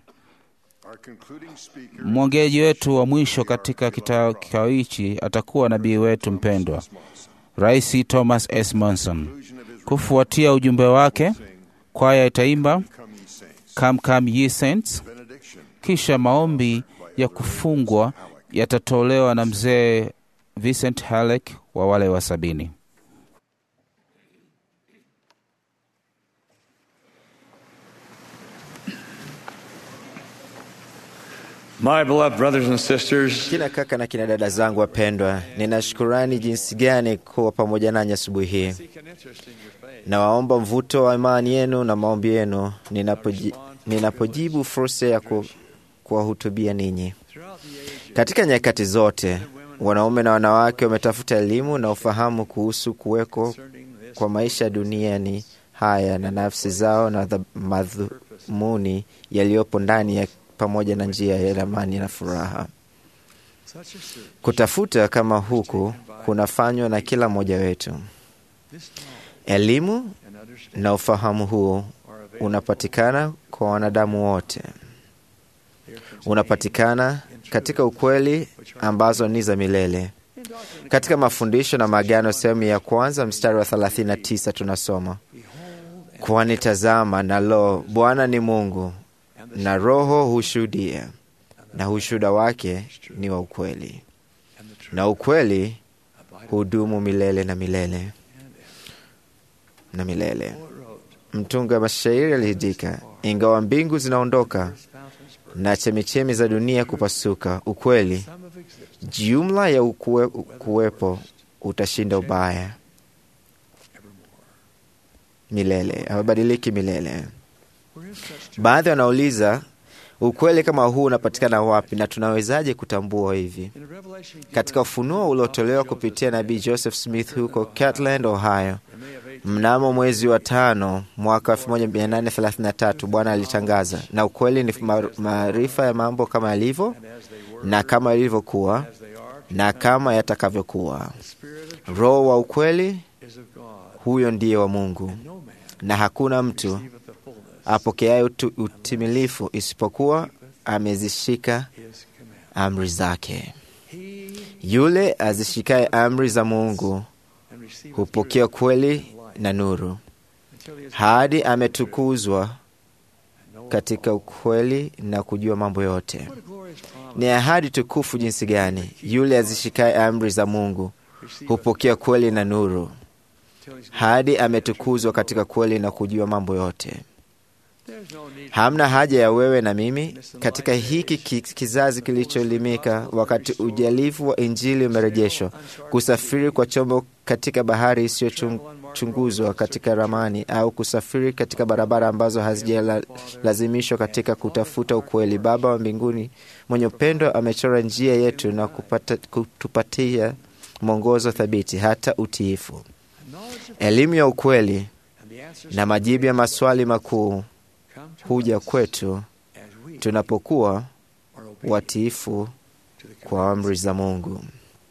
Mwongeaji wetu wa mwisho katika kita- kikao hichi atakuwa nabii wetu mpendwa Rais Thomas S. Monson. Kufuatia ujumbe wake, kwaya itaimba Come Come Ye Saints, kisha maombi ya kufungwa yatatolewa na mzee Vincent Halleck wa wale wa sabini. My beloved brothers and sisters, Kina kaka na kina dada zangu wapendwa, nina shukurani jinsi gani kuwa pamoja nanyi asubuhi hii. Nawaomba mvuto wa imani yenu na maombi yenu ninapoji, ninapojibu fursa ya ku, kuwahutubia ninyi. Katika nyakati zote, wanaume na wanawake wametafuta elimu na ufahamu kuhusu kuweko kwa maisha ya duniani haya na nafsi zao na dha- madhumuni yaliyopo ndani ya pamoja na njia ya amani na furaha. Kutafuta kama huku kunafanywa na kila mmoja wetu. Elimu na ufahamu huo unapatikana kwa wanadamu wote, unapatikana katika ukweli ambazo ni za milele. Katika mafundisho na maagano sehemu ya kwanza mstari wa 39 tunasoma kwani tazama, na lo, Bwana ni Mungu na Roho hushuhudia, na ushuhuda wake ni wa ukweli, na ukweli hudumu milele na milele na milele. Mtunga mashairi aliandika, ingawa mbingu zinaondoka na chemichemi za dunia kupasuka, ukweli jumla ya ukue, kuwepo utashinda ubaya milele, hawabadiliki milele. Baadhi wanauliza ukweli kama huu unapatikana wapi na tunawezaje kutambua hivi? Katika ufunuo uliotolewa kupitia nabii Joseph Smith huko Kirtland, Ohio, mnamo mwezi wa tano mwaka 1833 Bwana alitangaza, na ukweli ni ma- maarifa ya mambo kama yalivyo na kama yalivyokuwa na kama yatakavyokuwa. Roho wa ukweli huyo ndiye wa Mungu, na hakuna mtu apokeaye utu- utimilifu isipokuwa amezishika amri zake. Yule azishikaye amri za Mungu hupokea kweli na nuru, hadi ametukuzwa katika ukweli na kujua mambo yote. Ni ahadi tukufu jinsi gani! Yule azishikaye amri za Mungu hupokea kweli na nuru, hadi ametukuzwa katika kweli na kujua mambo yote. Hamna haja ya wewe na mimi katika hiki ki- kizazi kilichoelimika, wakati ujalifu wa Injili umerejeshwa, kusafiri kwa chombo katika bahari isiyochunguzwa katika ramani, au kusafiri katika barabara ambazo hazijalazimishwa katika kutafuta ukweli. Baba wa mbinguni mwenye upendo amechora njia yetu na kupata, kutupatia mwongozo thabiti hata utiifu. Elimu ya ukweli na majibu ya maswali makuu huja kwetu tunapokuwa watiifu kwa amri za Mungu.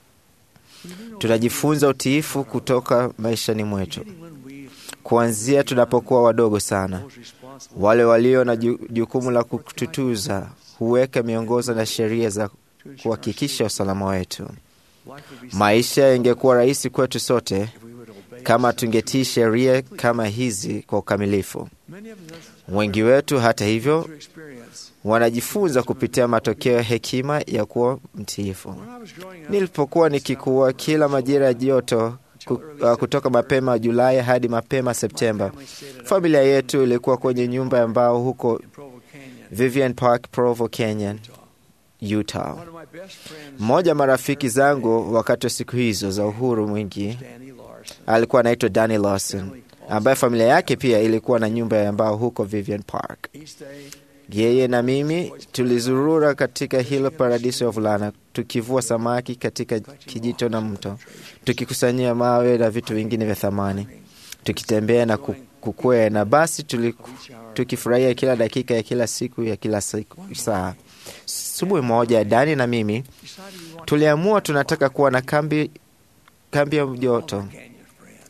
Tunajifunza utiifu kutoka maishani mwetu, kuanzia tunapokuwa wadogo sana. Wale walio na ju- jukumu la kututuza huweka miongozo na sheria za kuhakikisha usalama wetu. Maisha yangekuwa rahisi kwetu sote kama tungetii sheria kama hizi kwa ukamilifu. Wengi wetu, hata hivyo, wanajifunza kupitia matokeo ya hekima ya kuwa mtiifu. Nilipokuwa nikikuwa, kila majira ya joto ku- uh, kutoka mapema Julai hadi mapema Septemba, familia yetu ilikuwa kwenye nyumba ya mbao huko Vivian Park, Provo, Kenya, Utah. Mmoja wa marafiki zangu wakati wa siku hizo za uhuru mwingi alikuwa anaitwa Danny Lawson, ambaye familia yake pia ilikuwa na nyumba ya mbao huko Vivian Park. Yeye na mimi tulizurura katika hilo paradiso ya vulana, tukivua samaki katika kijito na mto, tukikusanyia mawe na vitu vingine vya thamani, tukitembea na ku- kukwea, na basi tuliku, tukifurahia kila dakika ya kila siku ya kila siku, saa. Asubuhi moja, Dani na mimi tuliamua tunataka kuwa na kambi, kambi ya joto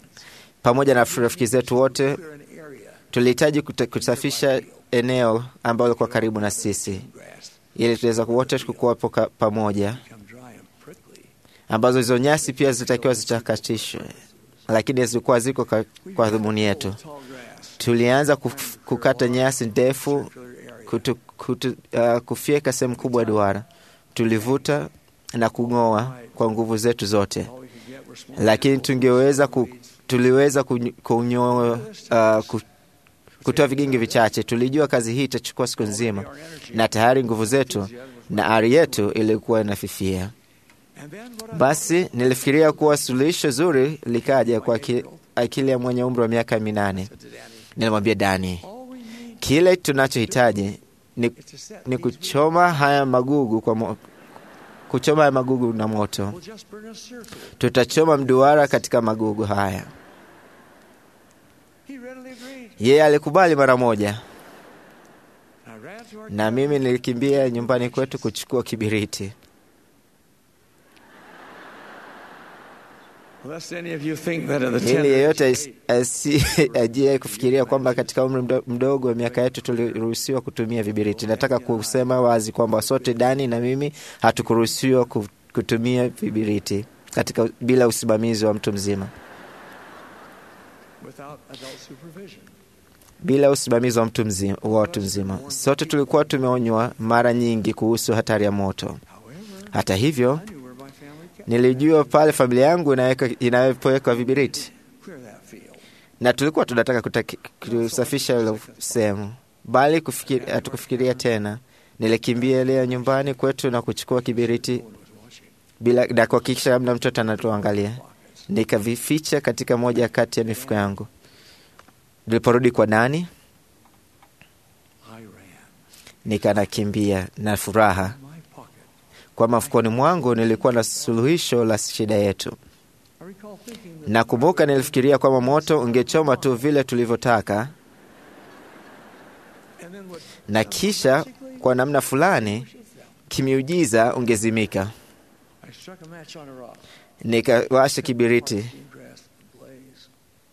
pamoja na rafiki zetu wote tulihitaji kute- kusafisha eneo ambalo likuwa karibu na sisi ili tuweza wote kukuwapo ka- pamoja ambazo hizo nyasi pia zitakiwa zitakatishwe lakini zilikuwa ziko ka- kwa dhumuni yetu tulianza kuf- kukata nyasi ndefu kutu, kutu, uh, kufyeka sehemu kubwa ya duara tulivuta na kung'oa kwa nguvu zetu zote lakini tungeweza ku, tuliweza kunyo- kunyoa uh, ku, kutoa vigingi vichache. Tulijua kazi hii itachukua siku nzima, na tayari nguvu zetu na ari yetu ilikuwa inafifia. Basi nilifikiria kuwa suluhisho zuri likaja kwa aki- akili ya mwenye umri wa miaka minane. Nilimwambia Dani, kile tunachohitaji ni, ni kuchoma haya magugu kwa mo, kuchoma haya magugu na moto. Tutachoma mduara katika magugu haya. Yeye alikubali mara moja, na mimi nilikimbia nyumbani kwetu kuchukua kibiriti. Lest any of you think that at the ili tender yeyote asi- asi- ajie kufikiria kwamba katika umri mdo- mdogo wa miaka yetu tuliruhusiwa kutumia vibiriti. Nataka kusema wazi kwamba sote Dani na mimi hatukuruhusiwa ku- kutumia vibiriti katika bila usimamizi wa mtu mzima, without adult supervision. bila usimamizi wa mtu mzima, wa watu mzima. Sote tulikuwa tumeonywa mara nyingi kuhusu hatari ya moto. Hata hivyo, nilijua pale familia yangu inaweka- inapoweka vibiriti Clear that field. na tulikuwa tunataka kutaki- kusafisha ile sehemu, bali kufikiri- hatukufikiria tena. Nilikimbia leo nyumbani kwetu na kuchukua kibiriti bila na kuhakikisha labda mtoto anatuangalia, nikavificha katika moja kati ya mifuko yangu. Niliporudi kwa Dani, nikanakimbia na furaha kwa mafukoni mwangu nilikuwa na suluhisho la shida yetu. Nakumbuka nilifikiria kwamba moto ungechoma tu vile tulivyotaka, na kisha kwa namna fulani kimiujiza ungezimika. I struck a match on a rock. Nikawasha kibiriti, Grass blaze.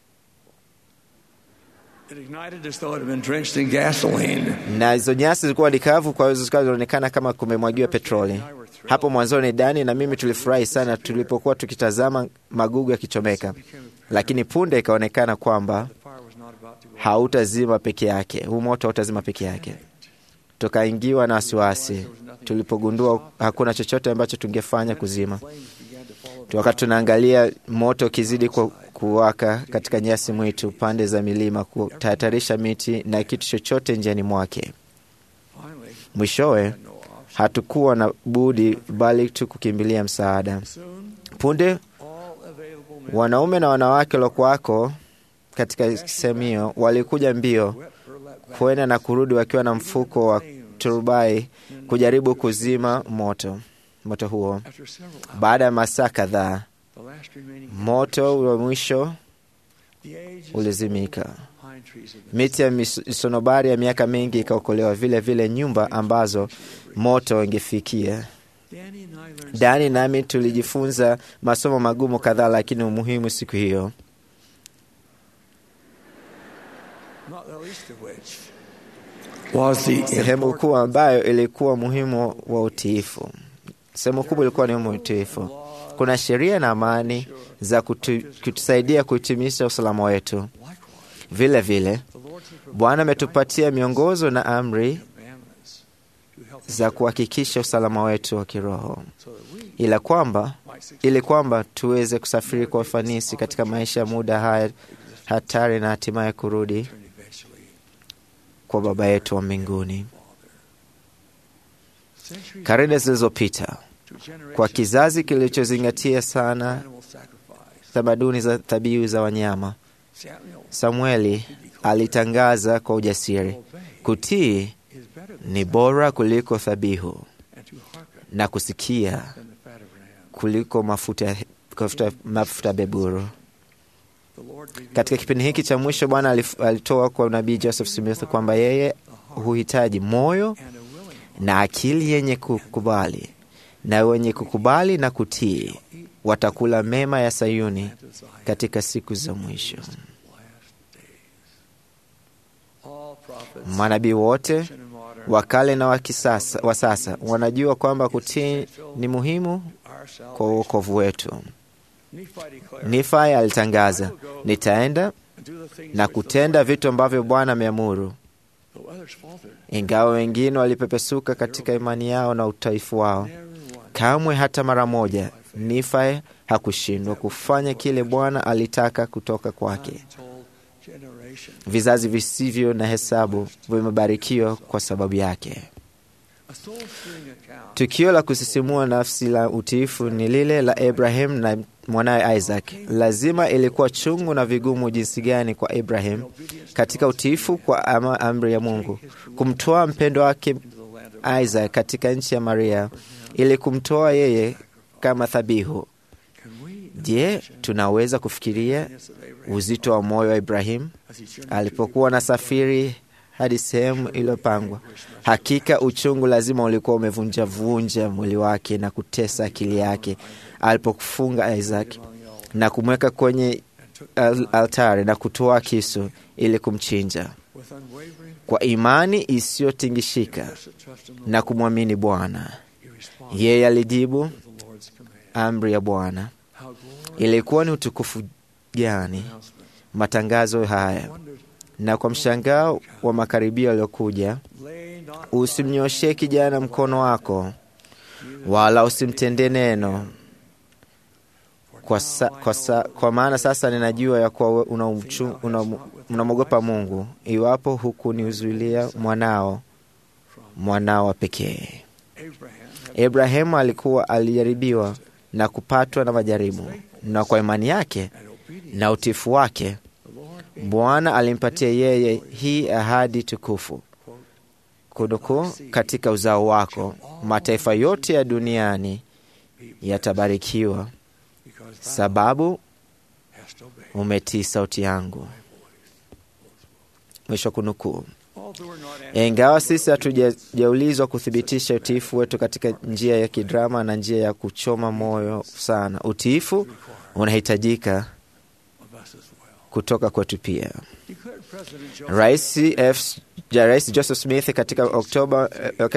It ignited as though it had been drenched in gasoline. na hizo nyasi zilikuwa ni kavu, kwa hiyo zikawa zinaonekana kama kumemwagiwa petroli. Hapo mwanzoni, Dani na mimi tulifurahi sana tulipokuwa tukitazama magugu yakichomeka, lakini punde ikaonekana kwamba hautazima peke yake, huu moto hautazima peke yake. Tukaingiwa na wasiwasi tulipogundua hakuna chochote ambacho tungefanya kuzima. Wakati tunaangalia moto ukizidi ku- kuwaka katika nyasi mwitu pande za milima, kutahatarisha miti na kitu chochote njiani mwake. Mwishowe hatukuwa na budi bali tu kukimbilia msaada. Punde wanaume na wanawake waliokuwako katika sehemu hiyo walikuja mbio kwenda na kurudi wakiwa na mfuko wa turubai kujaribu kuzima moto moto huo. Baada ya masaa kadhaa, The last remaining moto wa mwisho the ages ulizimika. pine trees of Miti ya mis- misonobari ya miaka mingi ikaokolewa, vile vile nyumba ambazo moto ingefikia. Danny and I learned Dani nami tulijifunza masomo magumu kadhaa, lakini umuhimu siku hiyo, not the least of which was the sehemu kuu ambayo ilikuwa muhimu wa utiifu. Sehemu kubwa ilikuwa ni utiifu. Kuna sheria na amani za kutu, kutusaidia kuhitimisha usalama wetu. Vile vile Bwana ametupatia miongozo na amri za kuhakikisha usalama wetu wa kiroho, ila kwamba ili kwamba tuweze kusafiri kwa ufanisi katika maisha ya muda haya hatari na hatimaye kurudi kwa Baba yetu wa mbinguni. Karne zilizopita, kwa kizazi kilichozingatia sana tamaduni za dhabihu za wanyama, Samueli alitangaza kwa ujasiri, kutii ni bora kuliko dhabihu na kusikia kuliko mafuta, mafuta, mafuta beburu. Katika kipindi hiki cha mwisho, Bwana alif- alitoa kwa nabii Joseph Smith kwamba yeye huhitaji moyo na akili yenye kukubali na wenye kukubali na kutii watakula mema ya Sayuni katika siku za mwisho. Manabii wote wa kale na wa kisasa, wa sasa wanajua kwamba kutii ni muhimu kwa uokovu wetu. Nifai alitangaza, nitaenda na kutenda vitu ambavyo Bwana ameamuru. Ingawa wengine walipepesuka katika imani yao na utaifu wao, kamwe hata mara moja Nifai hakushindwa kufanya kile Bwana alitaka kutoka kwake. Vizazi visivyo na hesabu vimebarikiwa kwa sababu yake. Tukio la kusisimua nafsi la utiifu ni lile la Abraham na mwanawe Isaac. Lazima ilikuwa chungu na vigumu jinsi gani kwa Abraham katika utiifu kwa ama amri ya Mungu kumtoa mpendo wake Isaac katika nchi ya Maria ili kumtoa yeye kama dhabihu. Je, tunaweza kufikiria uzito wa moyo wa Ibrahimu alipokuwa na safiri hadi sehemu iliyopangwa? Hakika uchungu lazima ulikuwa umevunjavunja mwili wake na kutesa akili yake alipokufunga Isaac na kumweka kwenye al altari na kutoa kisu ili kumchinja. Kwa imani isiyotingishika na kumwamini Bwana, yeye alijibu amri ya Bwana. Ilikuwa ni utukufu gani matangazo haya! Na kwa mshangao wa makaribio yaliyokuja, usimnyoshee kijana mkono wako, wala usimtendee neno kwa, sa, kwa, sa, kwa maana sasa ninajua ya kuwa unamwogopa una, una Mungu, iwapo hukuniuzuilia mwanao mwanao wa pekee. Abrahamu alikuwa alijaribiwa na kupatwa na majaribu, na kwa imani yake na utifu wake Bwana alimpatia yeye hii ahadi tukufu kunukuu, katika uzao wako mataifa yote ya duniani yatabarikiwa, sababu umetii sauti yangu. Mwisho kunukuu. Ingawa sisi hatujaulizwa kuthibitisha utiifu wetu katika njia ya kidrama na njia ya kuchoma moyo sana, utiifu unahitajika kutoka kwetu pia. Rais F. Rais Joseph Smith katika Oktoba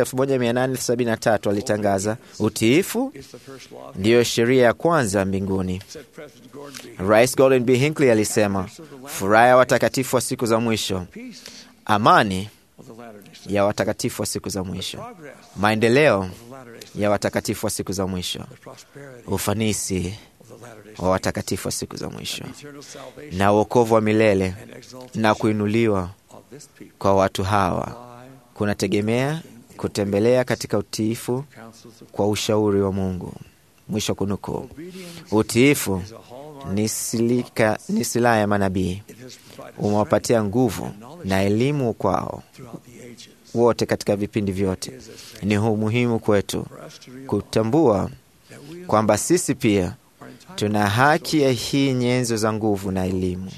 1873 alitangaza utiifu ndiyo sheria ya kwanza mbinguni. Rais Gordon B. Hinckley alisema furaha ya watakatifu wa siku za mwisho, amani ya watakatifu wa siku za mwisho, maendeleo ya watakatifu wa siku za mwisho, ufanisi wa watakatifu wa siku za mwisho, na uokovu wa milele na kuinuliwa kwa watu hawa kunategemea kutembelea katika utiifu kwa ushauri wa Mungu. Mwisho kunukuu. Utiifu ni silika, ni silaha ya manabii, umewapatia nguvu na elimu kwao wote katika vipindi vyote. Ni muhimu kwetu kutambua kwamba sisi pia tuna haki ya hii nyenzo za nguvu na elimu.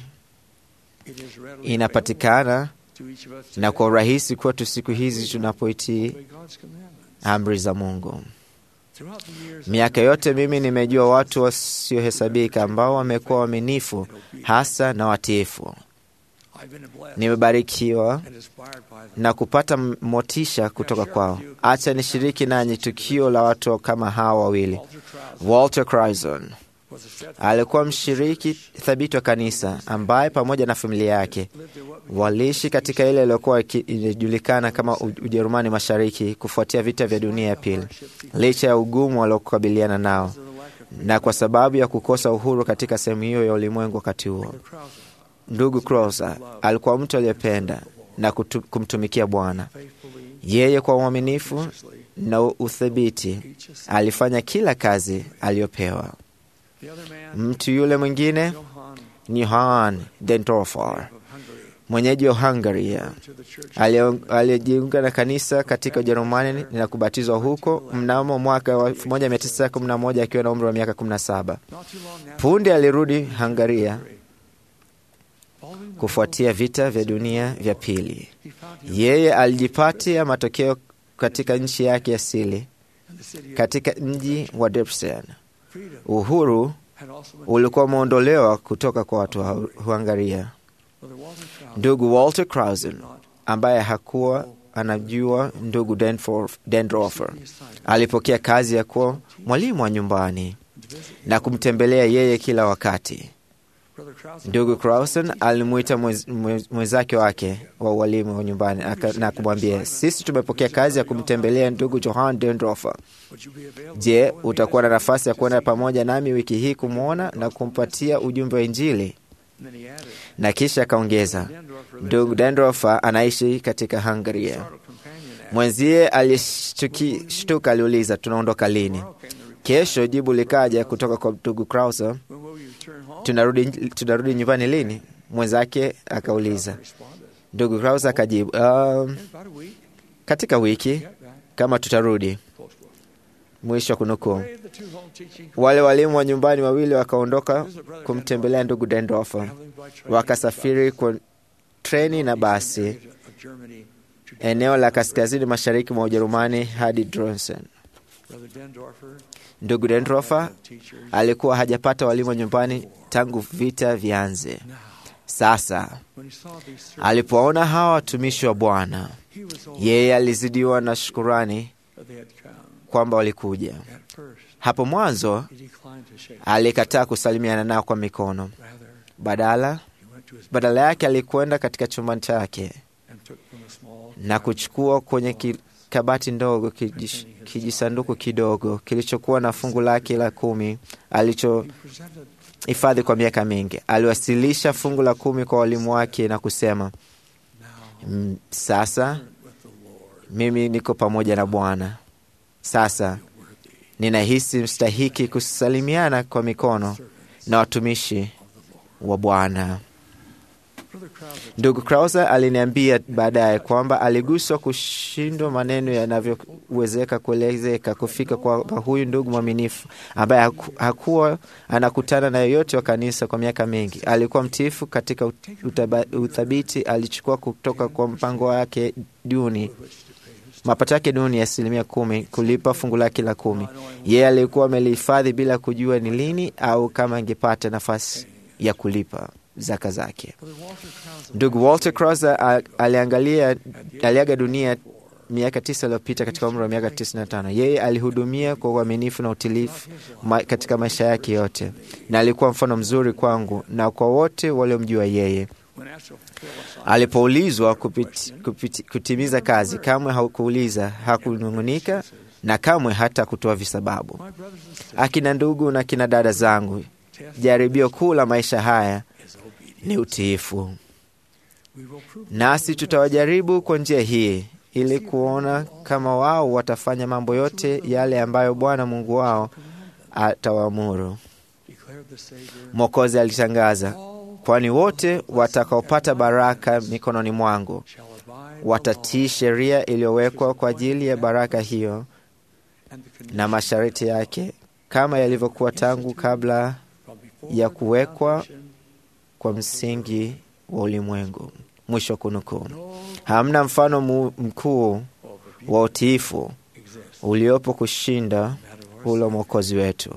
Inapatikana na kwa urahisi kwetu siku hizi tunapoitii amri za Mungu. Miaka yote mimi nimejua watu wasiohesabika ambao wamekuwa waaminifu hasa na watiifu. Nimebarikiwa na kupata motisha kutoka kwao. Acha nishiriki nanyi tukio la watu kama hawa wawili. Walter Crison alikuwa mshiriki thabiti wa kanisa ambaye pamoja na familia yake waliishi katika ile iliyokuwa inajulikana kama Ujerumani Mashariki kufuatia vita vya dunia ya pili, licha ya ugumu waliokabiliana nao na kwa sababu ya kukosa uhuru katika sehemu hiyo ya ulimwengu wakati huo. Ndugu Crosser alikuwa mtu aliyependa na kutu, kumtumikia Bwana. Yeye kwa uaminifu na uthabiti alifanya kila kazi aliyopewa. Mtu yule mwingine ni Johann Dendorfer, mwenyeji wa Hungaria, aliyejiunga na kanisa katika Ujerumani na kubatizwa huko mnamo mwaka wa 1911 akiwa na umri wa miaka 17. Punde alirudi Hungaria kufuatia vita vya dunia vya pili. Yeye alijipatia matokeo katika nchi yake asili katika mji wa Debrecen. Uhuru ulikuwa umeondolewa kutoka kwa watu wa Hungaria. Ndugu Walter Krausen ambaye hakuwa anajua ndugu Dendorfer alipokea kazi ya kuwa mwalimu wa nyumbani na kumtembelea yeye kila wakati. Ndugu Krausen alimwita mwenzake wake wa ualimu wa nyumbani na kumwambia, sisi tumepokea kazi ya kumtembelea ndugu Johann Dendorfer. Je, utakuwa na nafasi ya kwenda pamoja nami wiki hii kumwona na kumpatia ujumbe wa Injili? Na kisha akaongeza, ndugu Dendorfer anaishi katika Hungaria. Mwenzie alishtuka, aliuliza, tunaondoka lini? Kesho jibu likaja kutoka kwa ndugu Krause, tunarudi, tunarudi nyumbani lini? Mwenzake akauliza. Ndugu Krause akajibu, um, katika wiki kama tutarudi. Mwisho wa kunukuu. Wale walimu wa nyumbani wawili wakaondoka kumtembelea ndugu Dendorfer, wakasafiri kwa treni na basi eneo la kaskazini mashariki mwa Ujerumani hadi Dronsen. Ndugu Dendorfer alikuwa hajapata walimu wa nyumbani tangu vita vianze. Sasa alipoona hawa watumishi wa Bwana, yeye alizidiwa na shukurani kwamba walikuja. Hapo mwanzo alikataa kusalimiana nao kwa mikono, badala badala yake alikwenda katika chumba chake na kuchukua kwenye ki, kabati ndogo kijish, kijisanduku kidogo kilichokuwa na fungu lake la kumi alichohifadhi kwa miaka mingi. Aliwasilisha fungu la kumi kwa walimu wake na kusema, sasa mimi niko pamoja na Bwana. Sasa ninahisi mstahiki kusalimiana kwa mikono na watumishi wa Bwana. Ndugu Krause aliniambia baadaye kwamba aliguswa kushindwa maneno yanavyowezeka kuelezeka kufika kwa huyu ndugu mwaminifu ambaye haku, hakuwa anakutana na yoyote wa kanisa kwa miaka mingi. Alikuwa mtiifu katika utaba, uthabiti alichukua kutoka kwa mpango wake duni mapato yake duni ya asilimia kumi kulipa fungu lake la kumi. Yeye alikuwa amelihifadhi bila kujua ni lini au kama angepata nafasi ya kulipa zaka zake. Ndugu Walter Krause aliangalia aliaga dunia miaka tisa iliyopita katika umri wa miaka tisini na tano. Yeye alihudumia kwa uaminifu na utilifu ma, katika maisha yake yote, na alikuwa mfano mzuri kwangu na kwa wote waliomjua yeye. Alipoulizwa kupiti, kupiti, kutimiza kazi, kamwe hakuuliza, hakunung'unika na kamwe hata kutoa visababu. Akina ndugu na kina dada zangu, jaribio kuu la maisha haya ni utiifu, nasi tutawajaribu kwa njia hii ili kuona kama wao watafanya mambo yote yale ambayo Bwana Mungu wao atawaamuru. Mwokozi alitangaza, kwani wote watakaopata baraka mikononi mwangu watatii sheria iliyowekwa kwa ajili ya baraka hiyo na masharti yake, kama yalivyokuwa tangu kabla ya kuwekwa kwa msingi wa ulimwengu. Mwisho kunukuu. Hamna mfano mkuu wa utiifu uliopo kushinda ule mwokozi wetu.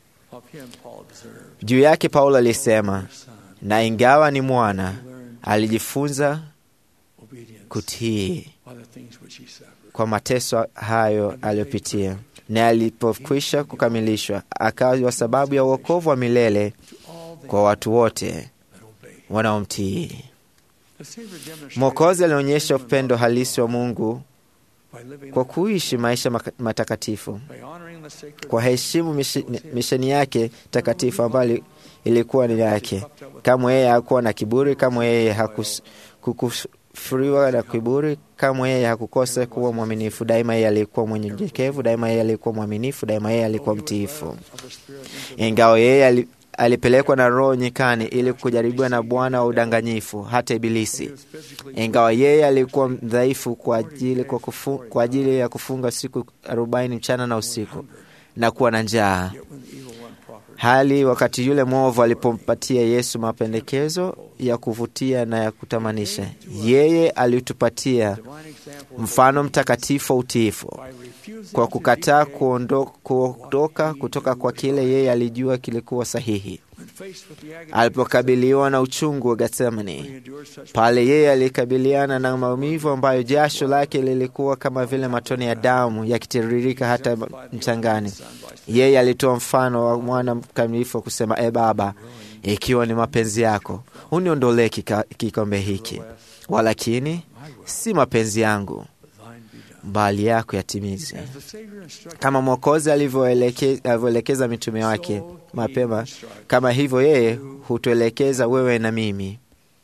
Juu yake Paulo alisema, na ingawa ni mwana, alijifunza kutii kwa mateso hayo aliyopitia, na alipokwisha kukamilishwa, akawa sababu ya uokovu wa milele kwa watu wote wanaomtii. Mwokozi alionyesha upendo halisi wa Mungu kwa kuishi maisha matakatifu, kwa heshimu misheni yake takatifu ambayo ilikuwa ni yake. Kamwe yeye hakuwa na kiburi, kamwe yeye hakukufuriwa na kiburi, kamwe yeye hakukosa kuwa mwaminifu. Daima yeye alikuwa mwenye nyekevu, daima yeye alikuwa mwaminifu, daima yeye alikuwa mtiifu. Ingawa yeye alipelekwa na Roho nyikani ili kujaribiwa na bwana wa udanganyifu, hata Ibilisi. Ingawa yeye alikuwa mdhaifu kwa ajili, kwa, kufu, kwa ajili ya kufunga siku arobaini mchana na usiku na kuwa na njaa, hali wakati yule mwovu alipompatia Yesu mapendekezo ya kuvutia na ya kutamanisha, yeye alitupatia mfano mtakatifu wa utiifu kwa kukataa kuondo- kuondoka kutoka kwa kile yeye alijua kilikuwa sahihi. Alipokabiliwa na uchungu wa Getsemani, pale yeye alikabiliana na maumivu ambayo jasho lake lilikuwa kama vile matone ya damu yakitiririka hata mchangani, yeye alitoa mfano wa mwana mkamilifu wa kusema, e Baba, ikiwa ni mapenzi yako uniondolee kika- kikombe hiki, walakini si mapenzi yangu bali yako yatimizwe. Kama Mwokozi alivyoeleke- alivyoelekeza mitume wake mapema, kama hivyo yeye hutuelekeza wewe na mimi,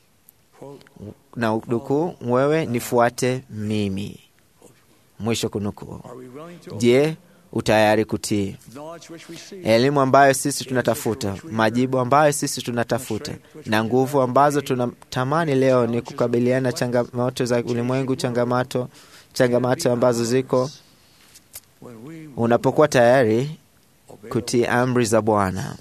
na nukuu, wewe nifuate mimi, mwisho kunukuu. Je, utayari kutii elimu ambayo sisi tunatafuta, majibu ambayo sisi tunatafuta, na nguvu ambazo tunatamani leo ni kukabiliana na changamoto za ulimwengu, changamoto changamoto ambazo ziko. Unapokuwa tayari kutii amri za Bwana,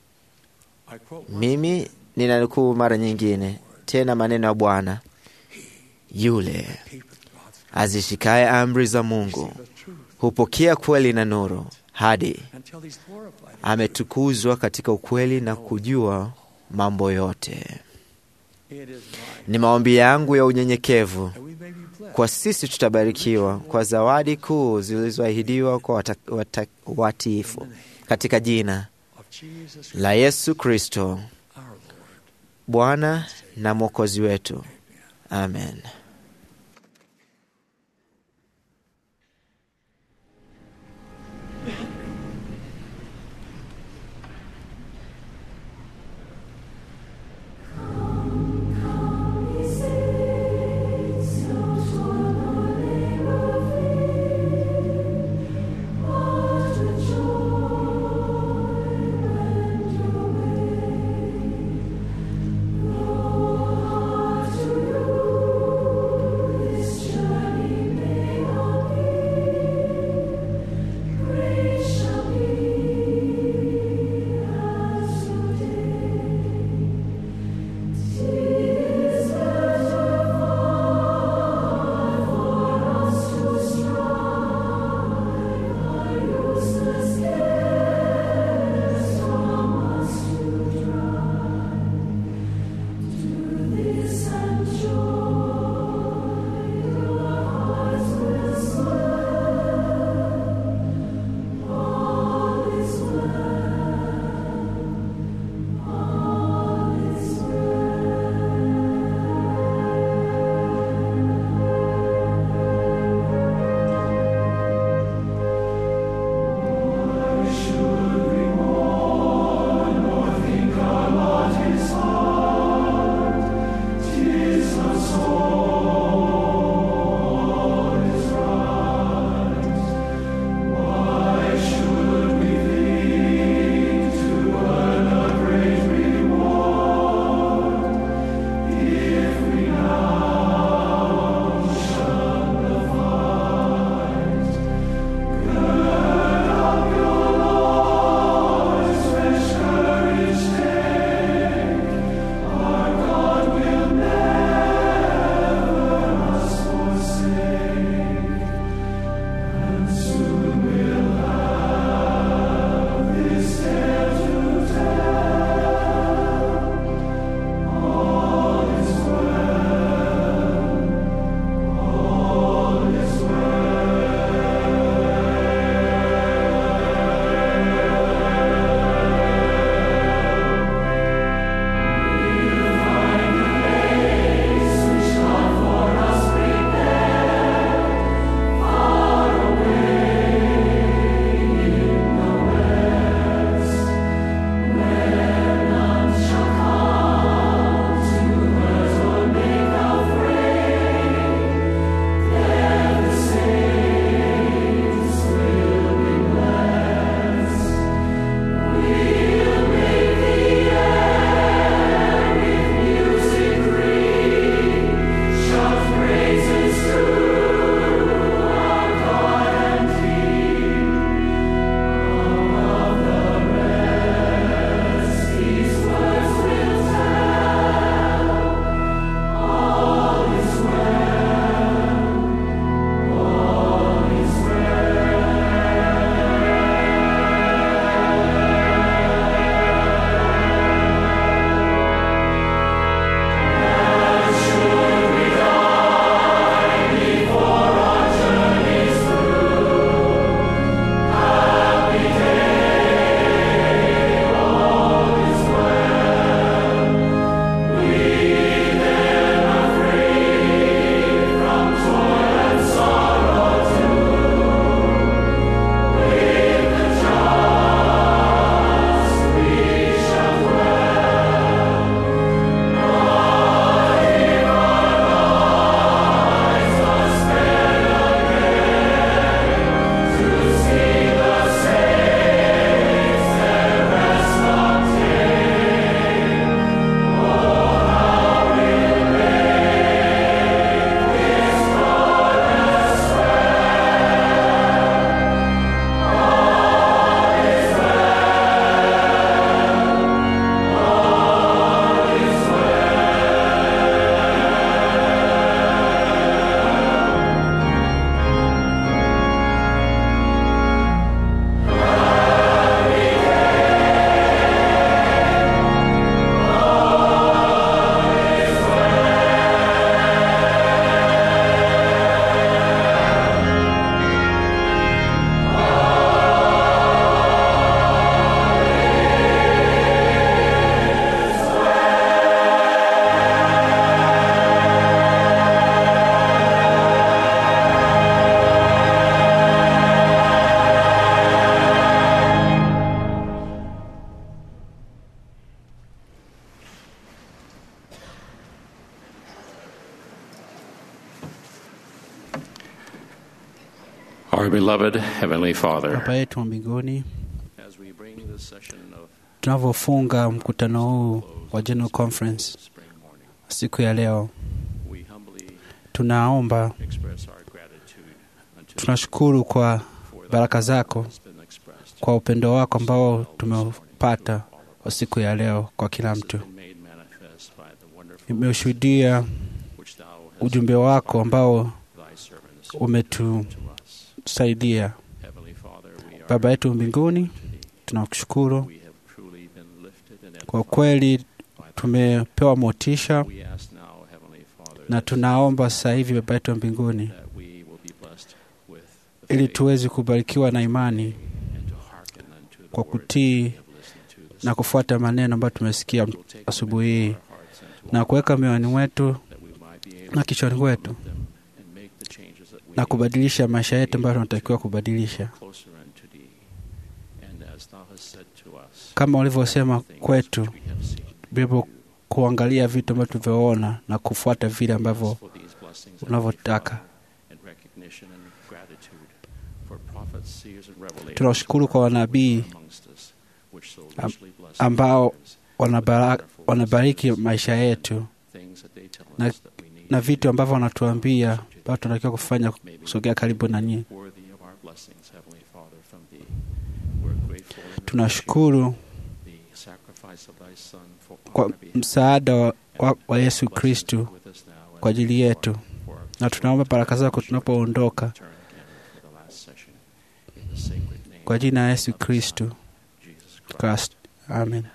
mimi ninanukuu mara nyingine tena maneno ya Bwana, yule azishikaye amri za Mungu hupokea kweli na nuru hadi ametukuzwa katika ukweli na kujua mambo yote. Ni maombi yangu ya unyenyekevu kwa sisi tutabarikiwa kwa zawadi kuu zilizoahidiwa kwa wata- wata- watiifu katika jina la Yesu Kristo Bwana na Mwokozi wetu, amen. Lord, Our beloved Heavenly Father, Baba yetu wa mbinguni, as we bring this session of tunavyofunga mkutano huu wa General Conference siku ya leo, we humbly tunaomba express our gratitude unto tunashukuru kwa baraka zako, has been expressed, kwa upendo wako ambao tumeupata kwa siku ya leo kwa kila mtu. been made manifest by the wonderful Nimeshuhudia which thou hast ujumbe wako ambao thy servants umetusaidia. Heavenly Father, we are Baba yetu mbinguni, tunakushukuru we have truly been lifted and kwa kweli, tumepewa motisha we ask now, Heavenly Father, na tunaomba sasa hivi Baba yetu wa mbinguni, that we will be blessed with ili tuweze kubarikiwa na imani and to hearken unto the kwa word kutii we have listened to this na kufuata maneno ambayo tumesikia will take them asubuhi hii into our hearts and to na kuweka mioyoni mwetu that we might be able na kichwani kwetu to them and make the changes that we na kubadilisha maisha yetu ambayo tunatakiwa kubadilisha, closer unto thee. And as thou hast said to us, kama ulivyosema kwetu we have seen Biblia, kuangalia vitu ambavyo tulivyoona na kufuata vile ambavyo for these blessings unavyotaka. and recognition and gratitude for prophets, seers, and revelators Tunashukuru kwa wanabii amongst us, which so am- richly bless ambao our lives, wanabara, wanabariki maisha yetu things that they tell na, us that we need na vitu ambavyo wanatuambia ambavyo tunatakiwa kufanya kusogea karibu na nyinyi. worthy of our blessings, Heavenly Father, from thee. We're grateful and Tunashukuru the sacrifice of thy Son for kwa our behalf. msaada wa, wa, wa Yesu Kristu With us now kwa as ajili yetu, for our na tunaomba baraka zako tunapoondoka, turn again for the last session. In the sacred name kwa jina la Yesu of the Kristu Son, Jesus Christ. Christ. Amen.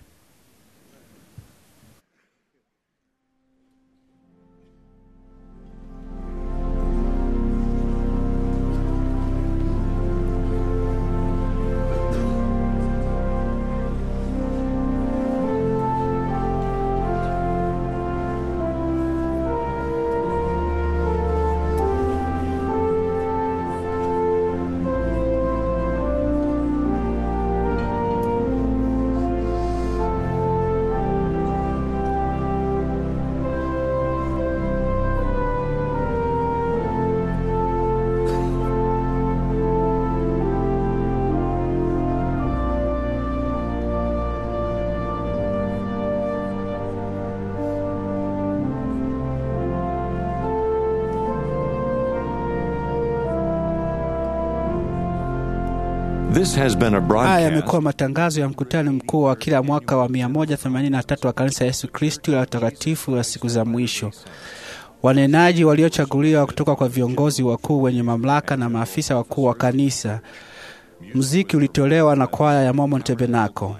This has been a Haya broadcast yamekuwa matangazo ya mkutano mkuu wa kila mwaka wa 183 wa kanisa Yesu Kristu la utakatifu la siku za mwisho. Wanenaji waliochaguliwa kutoka kwa viongozi wakuu wenye mamlaka na maafisa wakuu wa kanisa. Muziki ulitolewa na kwaya ya Mormon Tabernacle.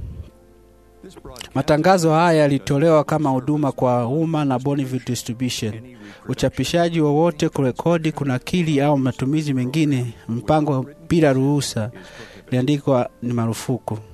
Matangazo haya yalitolewa kama huduma kwa umma na Bonneville Distribution. Uchapishaji wowote, kurekodi, kunakili au matumizi mengine mpango bila ruhusa iliandikwa ni marufuku.